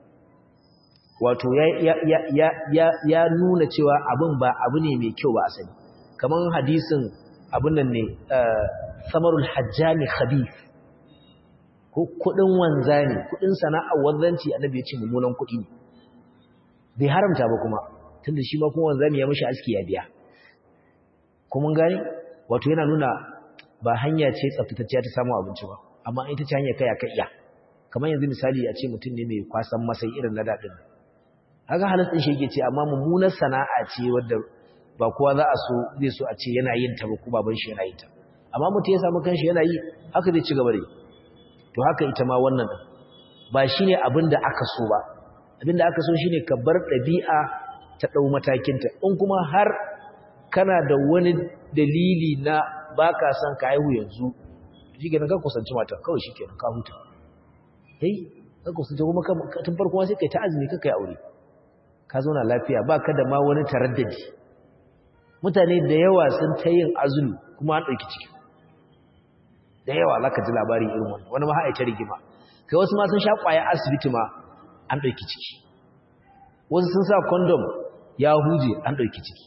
wato ya ya ya ya ya nuna cewa abin ba abu ne mai kyau ba asali kaman hadisin abun nan ne samarul hajjami khabith ko kudin wanzani kudin sana'ar wanzanci annabi ya ce mummunan kudi ne bai haramta ba kuma tunda shi ma kuma wanzami ya mishi aski ya biya kuma gani wato yana nuna ba hanya ce tsaftatacciya ta samu abinci ba amma ita ce hanya kai aka iya kamar yanzu misali a ce mutum ne mai kwasan masai irin na daɗin haka halittar shi yake ce amma mummunar sana'a ce wadda ba kowa za a so zai so a ce yana yin ta ba ko baban shi yana yin ta amma mutum ya samu kanshi yana yi haka zai ci gaba da yi to haka ita ma wannan din ba shine abin da aka so ba abin da aka so shine ka bar ɗabi'a ta ɗau matakinta in kuma har kana da wani dalili na baka son ka haihu yanzu shi kenan ka kusanci mata kawai shi kenan ka huta hey ka kusanci kuma tun farko sai kai ta azumi ka kai aure ka zauna lafiya ba ka da ma wani taraddadi mutane da yawa sun ta yin azumi kuma an ɗauki ciki da yawa za ka ji labari irin wani wani ma haɗa rigima kai wasu ma sun sha ƙwaya asibiti ma an ɗauki ciki wasu sun sa kondom ya huje an ɗauki ciki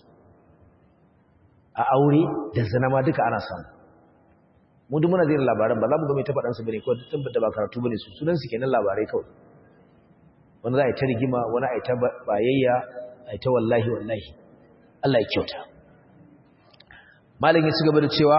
a aure da zina ma duka ana samu mu duk muna zai labaran ba za mu ga mai ta faɗansu bane kawai duk tabbata ba karatu bane su sunan su kenan labarai kawai wani za a yi ta rigima wani a yi ta bayayya a yi ta wallahi wallahi Allah ya kyauta malam ya ci gaba da cewa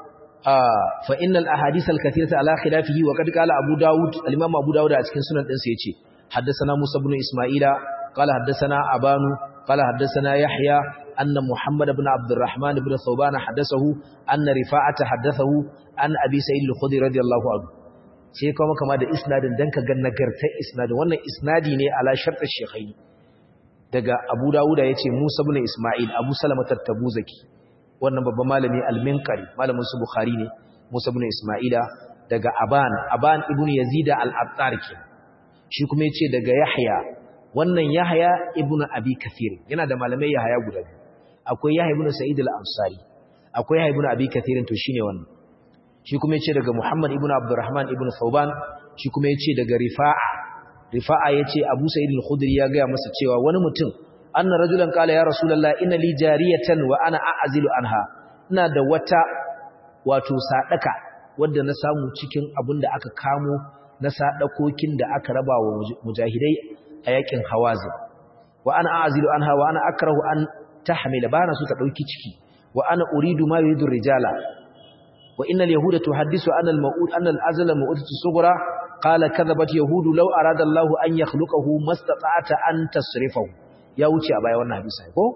fa innal ahadith al kathirata ala khilafihi wa qad qala abu daud al imam abu daud a cikin sunan din sa yace haddathana musa ibn isma'ila qala haddathana abanu qala haddathana yahya anna muhammad ibn abd الرحمن ibn thawban haddathahu anna rifa'ata haddathahu an abi sa'id al-khudri radiyallahu anhu sai kuma kama da isnadin dan ka ga nagartar isnadin wannan isnadi ne ala shartar shaykhaini daga abu dawuda yace musa ibn isma'il abu salama at-tabuzaki wannan babban malami al-minqari malamin su bukhari ne musa ibn isma'ila daga aban aban ibn yazid al-attar ke shi kuma yace daga yahya wannan yahya ibn abi kathir yana da malamai yahya guda biyu akwai yahya ibn sa'id al-ansari akwai yahya ibn abi kathir to shine wannan shi kuma yace daga muhammad ibn abdurrahman ibn thawban shi kuma yace daga rifa'a rifa'a yace abu sa'id al-khudri ya ga masa cewa wani mutum anna rajulan qala ya rasulullah inna li jariyatan wa ana a'zilu anha ina da wata wato sadaka wanda na samu cikin abin da aka kamo na sadakokin da aka raba wa mujahidai a yakin hawazin wa ana a'zilu anha wa ana akrahu an tahmila bana su ta dauki ciki wa ana uridu ma yuridu rijala wa innal yahuda tuhaddisu anna al-ma'ud anna al-azla ma'udatu sughra qala kadhabat yahudu law arada Allahu an yakhluqahu mastata'ata an tasrifahu ya wuce a baya wannan hadisi ko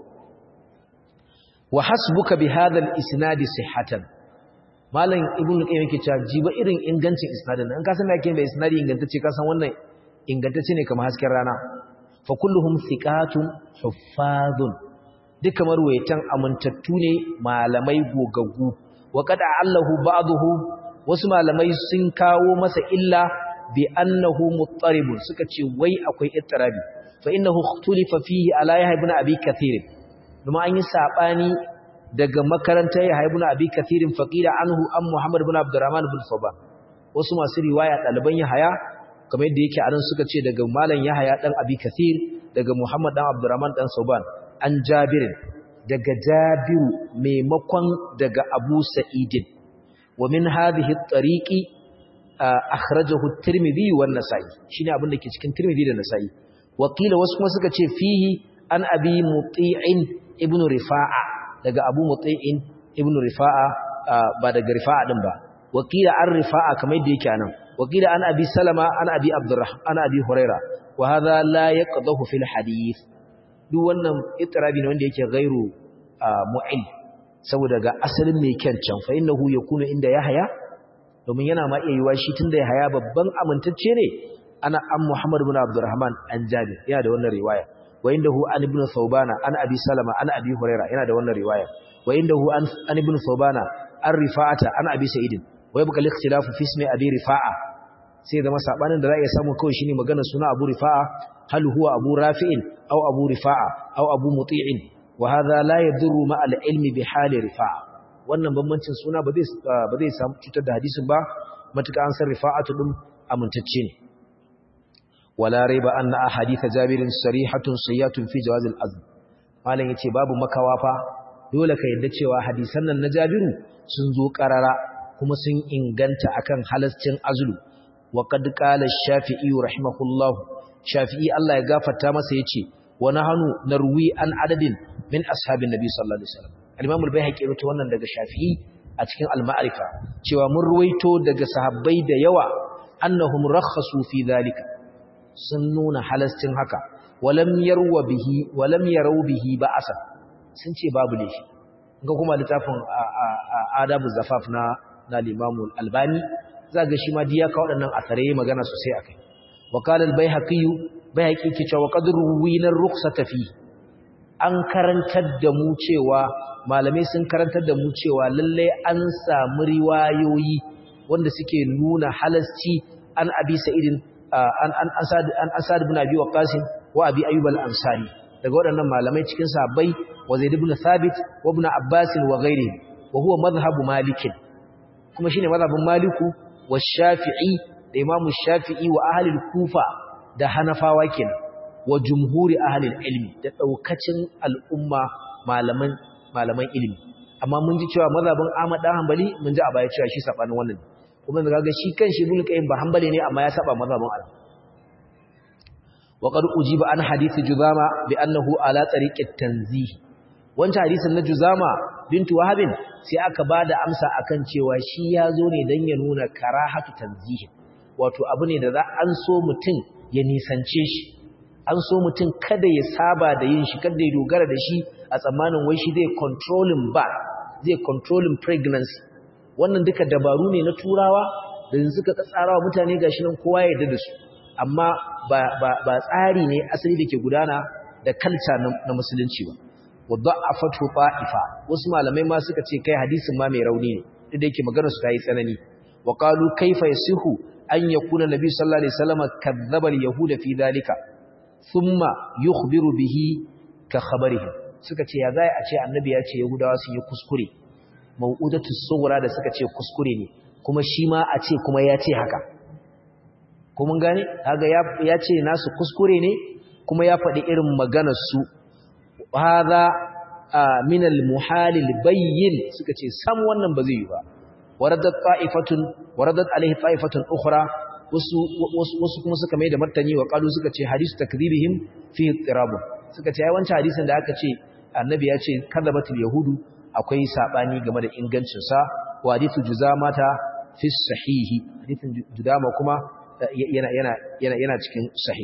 wa hasbuka bi hadha al-isnad sihhatan malam ibnu qayyim yake cewa jiba irin ingancin isnadin an ka san me yake da isnadi ingantacce ka san wannan ingantacce ne kamar hasken rana fa kulluhum thiqatun huffazun duka marwayatan amintattu ne malamai gogaggu wa qad allahu ba'dahu wasu malamai sun kawo masa illa bi annahu muttaribun suka ce wai akwai ittirabi fa innahu ikhtulifa fihi ala yahya ibn abi kathir kuma an yi sabani daga makarantar yahya ibn abi kathir faqila anhu am muhammad ibn abdurrahman ibn saban wasu masu riwaya daliban yahya kamar yadda yake anan suka ce daga malam yahya dan abi kathir daga muhammad dan abdurrahman dan saban an jabir daga jabiru maimakon daga abu sa'idin wa min hadhihi at-tariqi akhrajahu at-tirmidhi wan nasa'i shine abin da ke cikin tirmidhi da nasa'i wakila wasu kuma suka ce fihi an abi muti'in ibnu rifa'a daga abu muti'in ibnu rifa'a ba daga rifa'a din ba wakila an rifa'a kamar yadda yake anan وقيل عن أبي سلمة عن أبي عبد الرحمن عن أبي هريرة وهذا لا يقضه في الحديث duk wannan itirabi ne wanda yake gairu mu'il saboda ga asalin mai kyan can fa innahu yakunu inda yahya domin yana ma iya yiwa shi tunda yahya babban amintacce ne ana an Muhammad ibn Abdurrahman an Jabir yana da wannan riwaya wa indahu an ibn Thawbana an Abi Salama an Abi Huraira yana da wannan riwaya wa indahu an an ibn Thawbana an Rifa'ata an Abi Sa'id wa yabqa al-ikhtilafu fi ismi Abi Rifa'a sai zama sabanin da za a iya samu kawai shine magana suna Abu Rifa'a hal huwa Abu Rafi'in aw Abu Rifa'a aw Abu Muti'in wa hadha la yadurru ma al-ilmi bi hali Rifa'a wannan bambancin suna ba zai ba zai samu cutar da hadisin ba matuka an san Rifa'atu din amintacce ne wala raiba anna ahadith Jabir sarihatun sayyatun fi jawaz al-azm malan yace babu makawa fa dole ka yadda cewa hadisan nan na Jabiru sun zo karara kuma sun inganta akan halascin azlu وقد قال الشافعي رحمه الله شافعي الله ya gafarta masa yace wa nahnu narwi an adadin min ashabin nabi sallallahu alaihi wasallam al-imam al-baihaqi rawaito wannan daga shafi'i a cikin al-ma'rifa cewa mun ruwaito daga sahabbai da yawa annahum rakhasu fi dhalika sun nuna halascin haka walam yarwa bihi walam yarau bihi ba'asa sun ce babu laifi ga kuma littafin adabu zafaf na na al-imam al-albani za ga shi ma diya ka waɗannan asarai magana sosai akai وقال البيهقي بيهقي ke cewa qadru winar rukhsata fi an karantar da mu cewa malamai sun karantar da mu cewa lalle an samu riwayoyi wanda suke nuna halasci an abi sa'idin an an asad an asad ibn abi waqas wa abi ayyub al-ansari daga waɗannan malamai cikin sahabbai wa zaid ibn thabit wa ibn abbas wa ghairihi wa huwa madhhabu malik kuma shine madhhabun maliku wa shafi'i da imamu shafi'i wa ahalil kufa da hanafawa kenan wa jumhuri ahalil ilmi da daukacin al'umma malaman malaman ilimi amma mun ji cewa mazhabin Ahmad dan Hanbali mun ji a baya cewa shi sabanin wannan kuma daga ga shi kanshi Ibn Qayyim ba Hanbali ne amma ya saba mazhabin al wa qad ujiba an hadith Juzama bi annahu ala tariqit tanzih wancan hadisin na Juzama bintu Wahabin sai aka bada amsa akan cewa shi ya zo ne dan ya nuna karahatu tanzih wato abu ne da za an so mutum ya nisance shi an so mutum kada ya saba da yin shi kada ya dogara da shi a tsammanin wai shi zai controlling ba zai controlling pregnancy wannan duka dabaru ne na turawa da suka tsara wa mutane gashi nan kowa ya yarda da su amma ba, ba, ba tsari ne asali da ke gudana da kalta na, na musulunci ba wadda a fatu ta'ifa wasu malamai ma suka ce kai hadisin ma mai rauni ne duk da yake maganar su ta yi tsanani wa qalu kaifa yasihu an yakuna nabi sallallahu alaihi wasallam kadzdzaba al-yahuda fi dalika thumma yukhbiru bihi ka khabarihi suka ce ya zai a ce annabi ya ce yahudawa sun yi kuskure mau'udatu sughra da suka ce kuskure ne kuma shi ma a ce kuma ya ce haka ko mun gane kaga ya ce nasu kuskure ne kuma ya faɗi irin maganar su hadha min al-muhal al-bayyin suka ce sam wannan ba zai yi ba waradat ta'ifatun waradat alaihi ta'ifatun ukhra wasu wasu kuma suka mai da martani wa qalu suka ce hadisu takdhibihim fi ittirab suka ce ai wancan hadisin da aka ce annabi ya ce kadzabatul yahudu akwai sabani game da ingancin sa wa hadithu juzamata fi sahihi hadithin judama kuma yana yana yana yana cikin sahih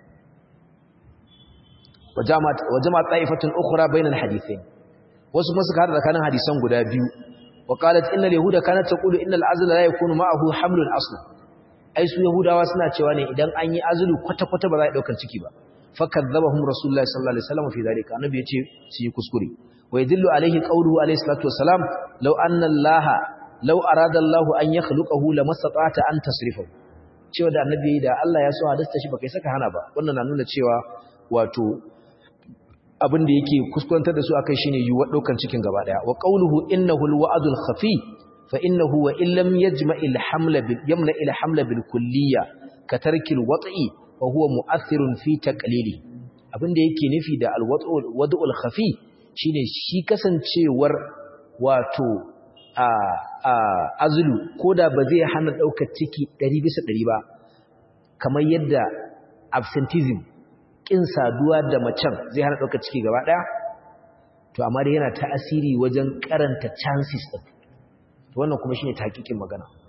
wajamat wajamat ta'ifatun ukhra bainal hadithain wasu kuma suka hada tsakanin hadisan guda biyu وقالت إن اليهود كانت تقول إن العزل لا يكون معه حمل أصلا أي سو يهودا وسنا cewa ne idan an yi azulu kwata kwata ba za a daukar ciki ba fakadzabahum rasulullahi sallallahu alaihi wasallam fi dalika annabi yace su yi kuskure wa yadullu alaihi qawluhu alaihi salatu wassalam law anna allaha law arada allahu an yakhluqahu lamasata'ata an tasrifahu cewa da annabi da Allah ya so hadasta shi baka saka hana ba wannan na nuna cewa wato abin da yake kuskurantar da su akai shine yuwa daukan cikin gaba daya wa qawluhu innahu alwa'dul khafi fa innahu wa illam yajma'il hamla bil yamna ila hamla bil kulliyya ka tarkil wat'i fa huwa mu'athirun fi taqlili abin da yake nufi da alwad'ul wad'ul khafi shine shi kasancewar wato a a azlu koda ba zai hana daukar ciki 100 bisa 100 ba kamar yadda absenteeism kin saduwa da macen zai hana ɗaukar ciki gaba ɗaya to amma dai yana ta'asiri wajen karanta chances ɗin to wannan kuma shine hakikin magana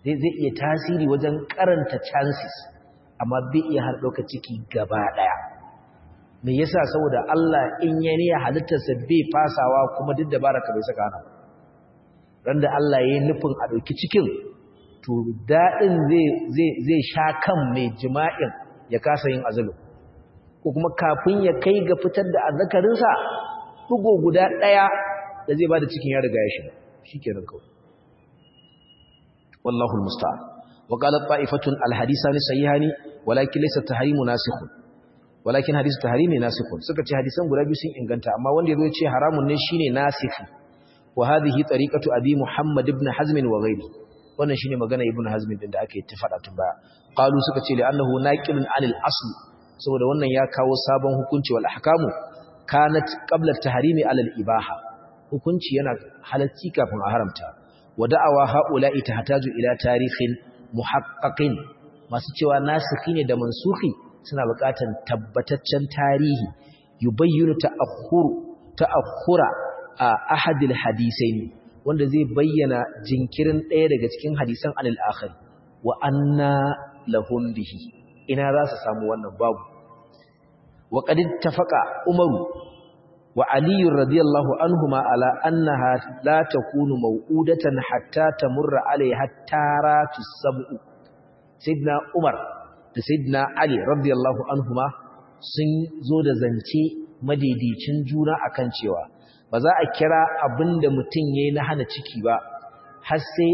zai zai iya tasiri wajen karanta chances amma bai iya har ɗauka ciki gaba ɗaya me yasa saboda Allah in ya ne halittarsa bai fasawa kuma duk da baraka bai saka hana ran da Allah ya yi nufin a ɗauki cikin to daɗin zai sha kan mai jima'in ya kasa yin azulu ko kuma kafin ya kai ga fitar da azzakarinsa ɗugo guda ɗaya da zai ba da cikin ya riga ya shiga shi kenan kawai wallahu musta'an wa qalat ta'ifatun alhadisani sahihani walakin laysa tahrimu nasikhun walakin hadisu tahrimi nasikhun suka ce hadisan guda biyu sun inganta amma wanda yazo ya ce haramun ne shine nasikh wa hadhihi tariqatu abi muhammad ibn hazm wa ghairi wannan shine magana ibn hazm din da ake tafada tun baya qalu suka ce li'annahu naqilun anil asl saboda wannan ya kawo sabon hukunci wal ahkamu kanat qabla at-tahrimi ala al-ibaha hukunci yana halacci kafin a haramta wa da'awa haula'i tahtaju ila tarihin muhaqqaqin masu cewa nasikhi ne da mansukhi suna buƙatar tabbataccen tarihi yubayyinu ta'akhkhuru ta'akhkhura a ahadil hadisaini wanda zai bayyana jinkirin ɗaya daga cikin hadisan anil akhir wa anna lahum bihi ina za su samu wannan babu wa qad ittafaqa umaru wa ali radiyallahu anhuma ala annaha la takunu maw'udatan hatta tamurra alaiha taratu sab'u sayyidina umar da sayyidina ali radiyallahu anhuma sun zo da zance madidicin juna akan cewa ba za a kira abinda mutum yayi na hana ciki ba har sai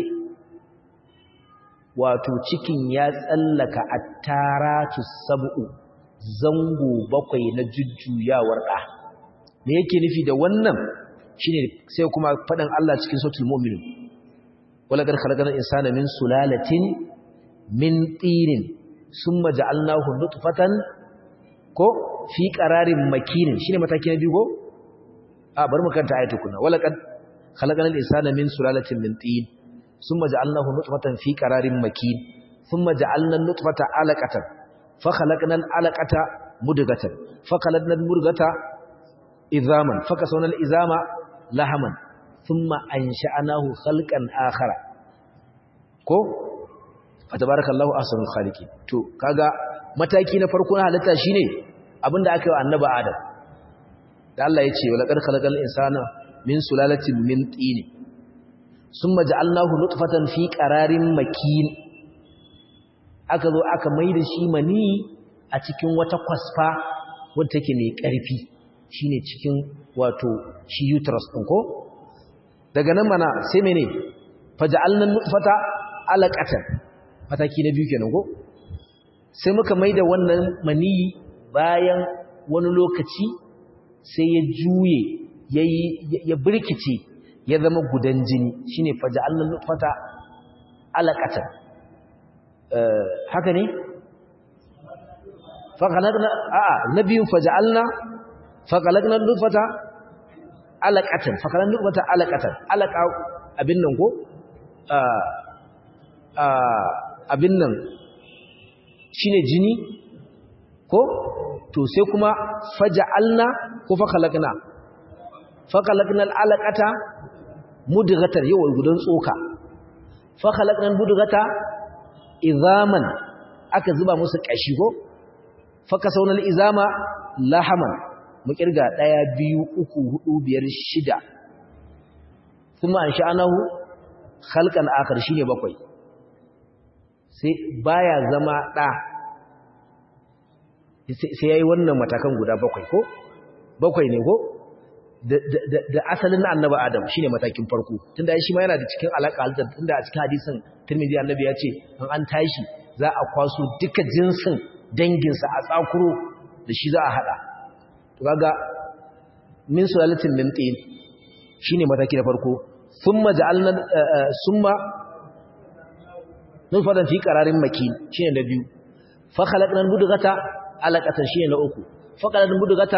wato cikin ya tsallaka attaratu sab'u zango bakwai na jujjuyawar da me yake nufi da wannan shine sai kuma fadan Allah cikin suratul mu'minun wala qad khalaqna insana min sulalatin min tinin summa ja'alnahu nutfatan ko fi qararin makinin shine mataki na biyu ko a bari mu kanta ayatu kunna wala qad khalaqna al-insana min sulalatin min tin summa ja'alnahu nutfatan fi qararin makin thumma ja'alna an-nutfata 'alaqatan fa khalaqna al-'alaqata mudghatan fa khalaqna al-mudghata idhaman fa kasawna al-izama lahaman thumma ansha'nahu khalqan akhara ko fatabarakallahu ahsanul khaliqin to kaga mataki na farko na halitta shine abinda aka yi wa annabi adam da Allah ya ce wala qad khalaqal insana min sulalatin min tin summa ja'alnahu nutfatan fi qararin makin aka zo aka maida shi mani a cikin wata kwasfa wadda take mai karfi shine cikin wato shi uterus din ko daga nan mana sai mene faja'alna nutfata alaqatan mataki na biyu kenan ko sai muka maida wannan maniyi bayan wani lokaci sai ya juye yayi ya birkice ya zama gudan jini shine faja'alna nutfata alaqatan eh haka ne fa khalaqna a'a nabiyun faja'alna fa khalaqna nutfata alaqatan fa khalaqna nutfata alaqatan alaqa abin nan ko abin nan shi ne jini ko to sai kuma faja'alna ko fakalakna fakalakna al'alaqata mudghatan yawa gudan tsoka fakalakna mudghata izaman aka zuba musu kashi ko fakasawna izama lahaman mu kirga 1 2 3 4 5 6 kuma an sha'anahu khalqan akhar shine bakwai sai baya zama ɗa sai ya yi wannan matakan guda bakwai ko bakwai ne ko da asalin na annaba adam shine matakin farko tunda shi ma yana da cikin alaƙa halittar tunda a cikin hadisin tirmidhi annabi ya ce an an tashi za a kwaso duka jinsin danginsa a tsakuro da shi za a haɗa to kaga min sulalatin min tin shine mataki na farko thumma ja'alna summa nutfatan fi qararin makin shine na biyu fa khalaqna mudghata alaqatan shine na uku fa khalaqna mudghata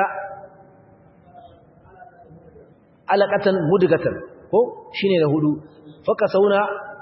alaqatan mudghatan ko shine na hudu fa kasawna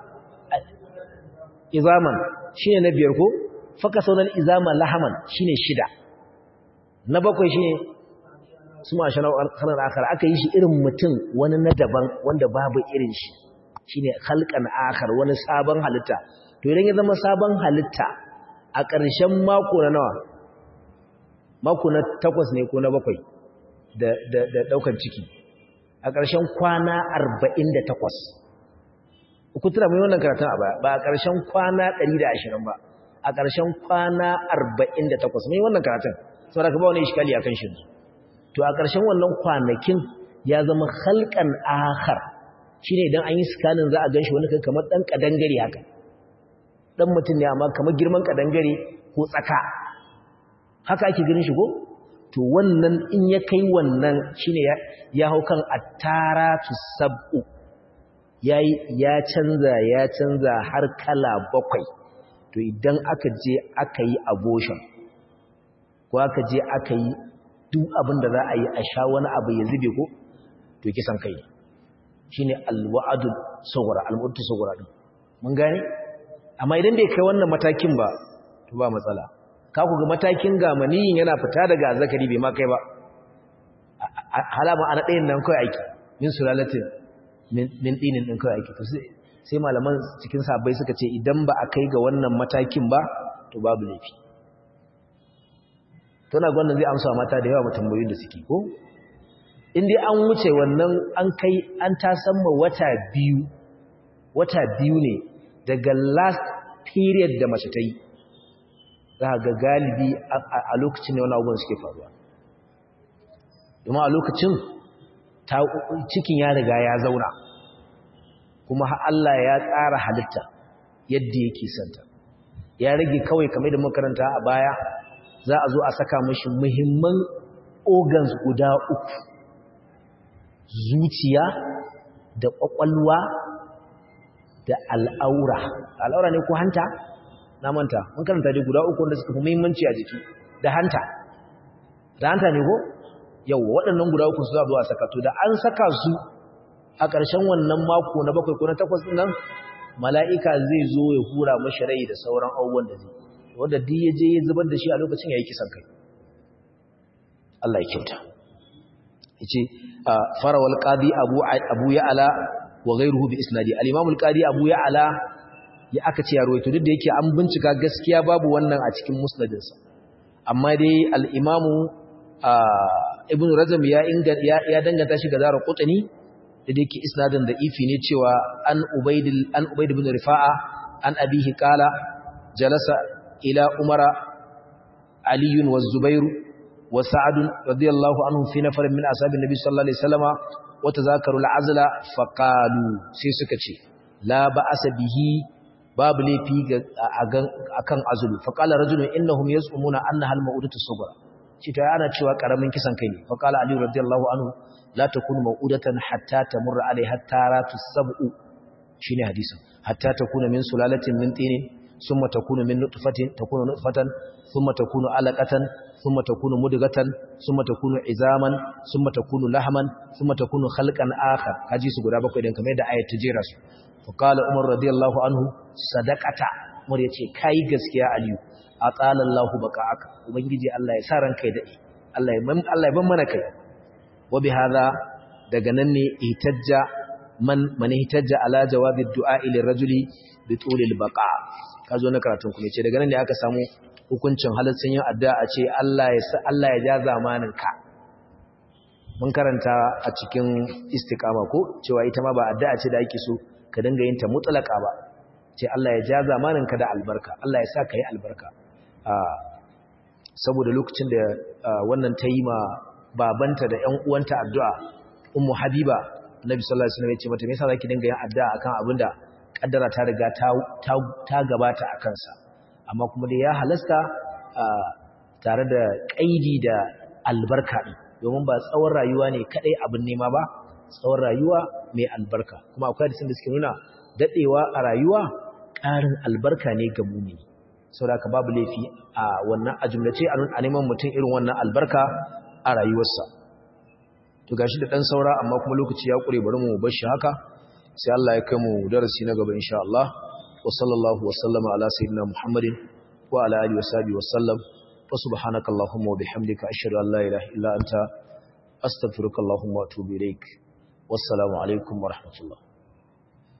izaman shine na biyar ko fa kasawna izama lahaman shine shida na bakwai shine suma shana kanar akhar aka yi shi irin mutum wani na daban wanda babu irin shi shine khalqan akhar wani sabon halitta to idan ya zama sabon halitta a ƙarshen mako na nawa mako na takwas ne ko na bakwai da ɗaukar ciki a ƙarshen kwana arba'in da takwas ku tura mai wannan karatun a baya ba a ƙarshen kwana ɗari da ashirin ba a ƙarshen kwana arba'in da takwas mai wannan karatun saboda ka ba wani ishikali a kan shi to a ƙarshen wannan kwanakin ya zama halkan akhar shine idan an yi scanning za a ganshi wani kai kamar dan kadangare haka dan mutum ne amma kamar girman kadangare ko tsaka haka ake ganin shi ko to wannan in ya kai wannan shine ya, ya hau kan attaratu sab'u yayi ya canza ya canza har kala bakwai to idan aka je aka yi abortion ko aka je aka yi duk abin da za a yi a sha wani abu ya zube ko to kisan kai shine alwa'adu sugura almutu sugura din mun gane amma idan bai kai wannan matakin ba to ba matsala ka ku ga matakin gamaniyin yana fita daga zakari bai ma kai ba halama ana ɗayan nan kai aiki min sulalatin min dinin din kai aiki to sai malaman cikin sabai suka ce idan ba a kai ga wannan matakin ba to babu laifi to na gwanin zai amsa mata da yawa mutambayoyin da suke ko in dai an wuce wannan an kai an tasamma wata biyu wata biyu ne daga last period da mace ta yi za ga galibi a lokacin ne wani abubuwan suke faruwa domin a lokacin cikin ya riga ya zauna kuma Allah ya tsara halitta yadda yake santa ya rage kawai kamar da makaranta a baya za a zo a saka mashi muhimman organs guda uku zuciya da ƙwaƙwalwa da al'aura al'aura ne ko hanta na manta mun karanta dai guda uku wanda suka fi muhimmanci a jiki da hanta da hanta ne ko yau waɗannan guda uku su za a saka to da an saka su a ƙarshen wannan mako na bakwai ko na takwas ɗin nan mala'ika zai zo ya hura mashi rai da sauran abubuwan da zai wanda duk ya je ya zubar da shi a lokacin ya yi kisan kai Allah ya kyauta yace farawal qadi abu abu ya'la wa ghayruhu bi isnadi al-imam al-qadi abu ya'la ya aka ce ya ruwaito duk da yake an bincika gaskiya babu wannan a cikin musnadinsa amma dai al-imam ibn rajab ya inga ya danganta shi ga zara qutni da yake isnadin da ifi ne cewa an ubayd an ubayd ibn rifa'a an abihi qala jalasa ila umara ali wa zubair wa sa'ad radiyallahu anhum fi nafar min ashabin nabi sallallahu alaihi wasallama wa tazakaru al-azla faqalu sai suka ce la ba'asa bihi babu laifi akan azulu faqala rajulun innahum yaz'umuna annaha al-ma'udatu sughra ce ta ana cewa karamin kisan kai ne faqala ali radiyallahu anhu la takunu ma'udatan hatta tamurra alaiha taratu sab'u shine hadisin hatta takuna min sulalatin min tinin thumma takunu min nutfatin takunu nutfatan thumma takunu alaqatan thumma takunu mudghatan thumma takunu izaman thumma takunu lahman thumma takunu khalqan akhar kaji su guda bakwai dan kamar da ayat ta jera su faqala umar radiyallahu anhu sadaqata umar yace kai gaskiya aliyu atala Allahu baka'aka ubangiji Allah ya sa ranka ya dade Allah ya Allah ya ban mana kai wa bihadha daga nan ne itajja man man itajja ala jawabi du'a ila rajuli bi tulil baqa kazo na karatun kuma ce daga nan ne aka samu hukuncin halaccin yin addu'a a ce Allah ya sa Allah ya ja zamanin ka mun karanta a cikin istiqama ko cewa ita ma ba addu'a ce da ake so ka dinga yin ta mutlaka ba ce Allah ya ja zamanin ka da albarka Allah ya sa ka yi albarka saboda lokacin da wannan ta yi ma babanta da ƴan uwanta addu'a ummu habiba annabi sallallahu alaihi wasallam ya ce mata me yasa zaki dinga yin addu'a akan abinda kaddara ta riga ta ta gabata a kansa amma kuma dai ya halasta tare da kaidi da albarka din domin ba tsawon rayuwa ne kadai abin nema ba tsawon rayuwa mai albarka kuma akwai hadisin da suke nuna dadewa a rayuwa ƙarin albarka ne ga mumini saboda babu laifi a wannan a jumlace a neman mutum irin wannan albarka a rayuwarsa to gashi da dan saura amma kuma lokaci ya kure bari mu bar shi haka sai Allah ya kai mu darasi na gaba insha Allah wa sallallahu wa sallama ala sayyidina Muhammadin wa ala alihi wa sahbihi wa sallam wa subhanaka allahumma wa bihamdika ashhadu an la ilaha illa anta astaghfiruka allahumma wa atubu ilaik wassalamu alaikum wa rahmatullah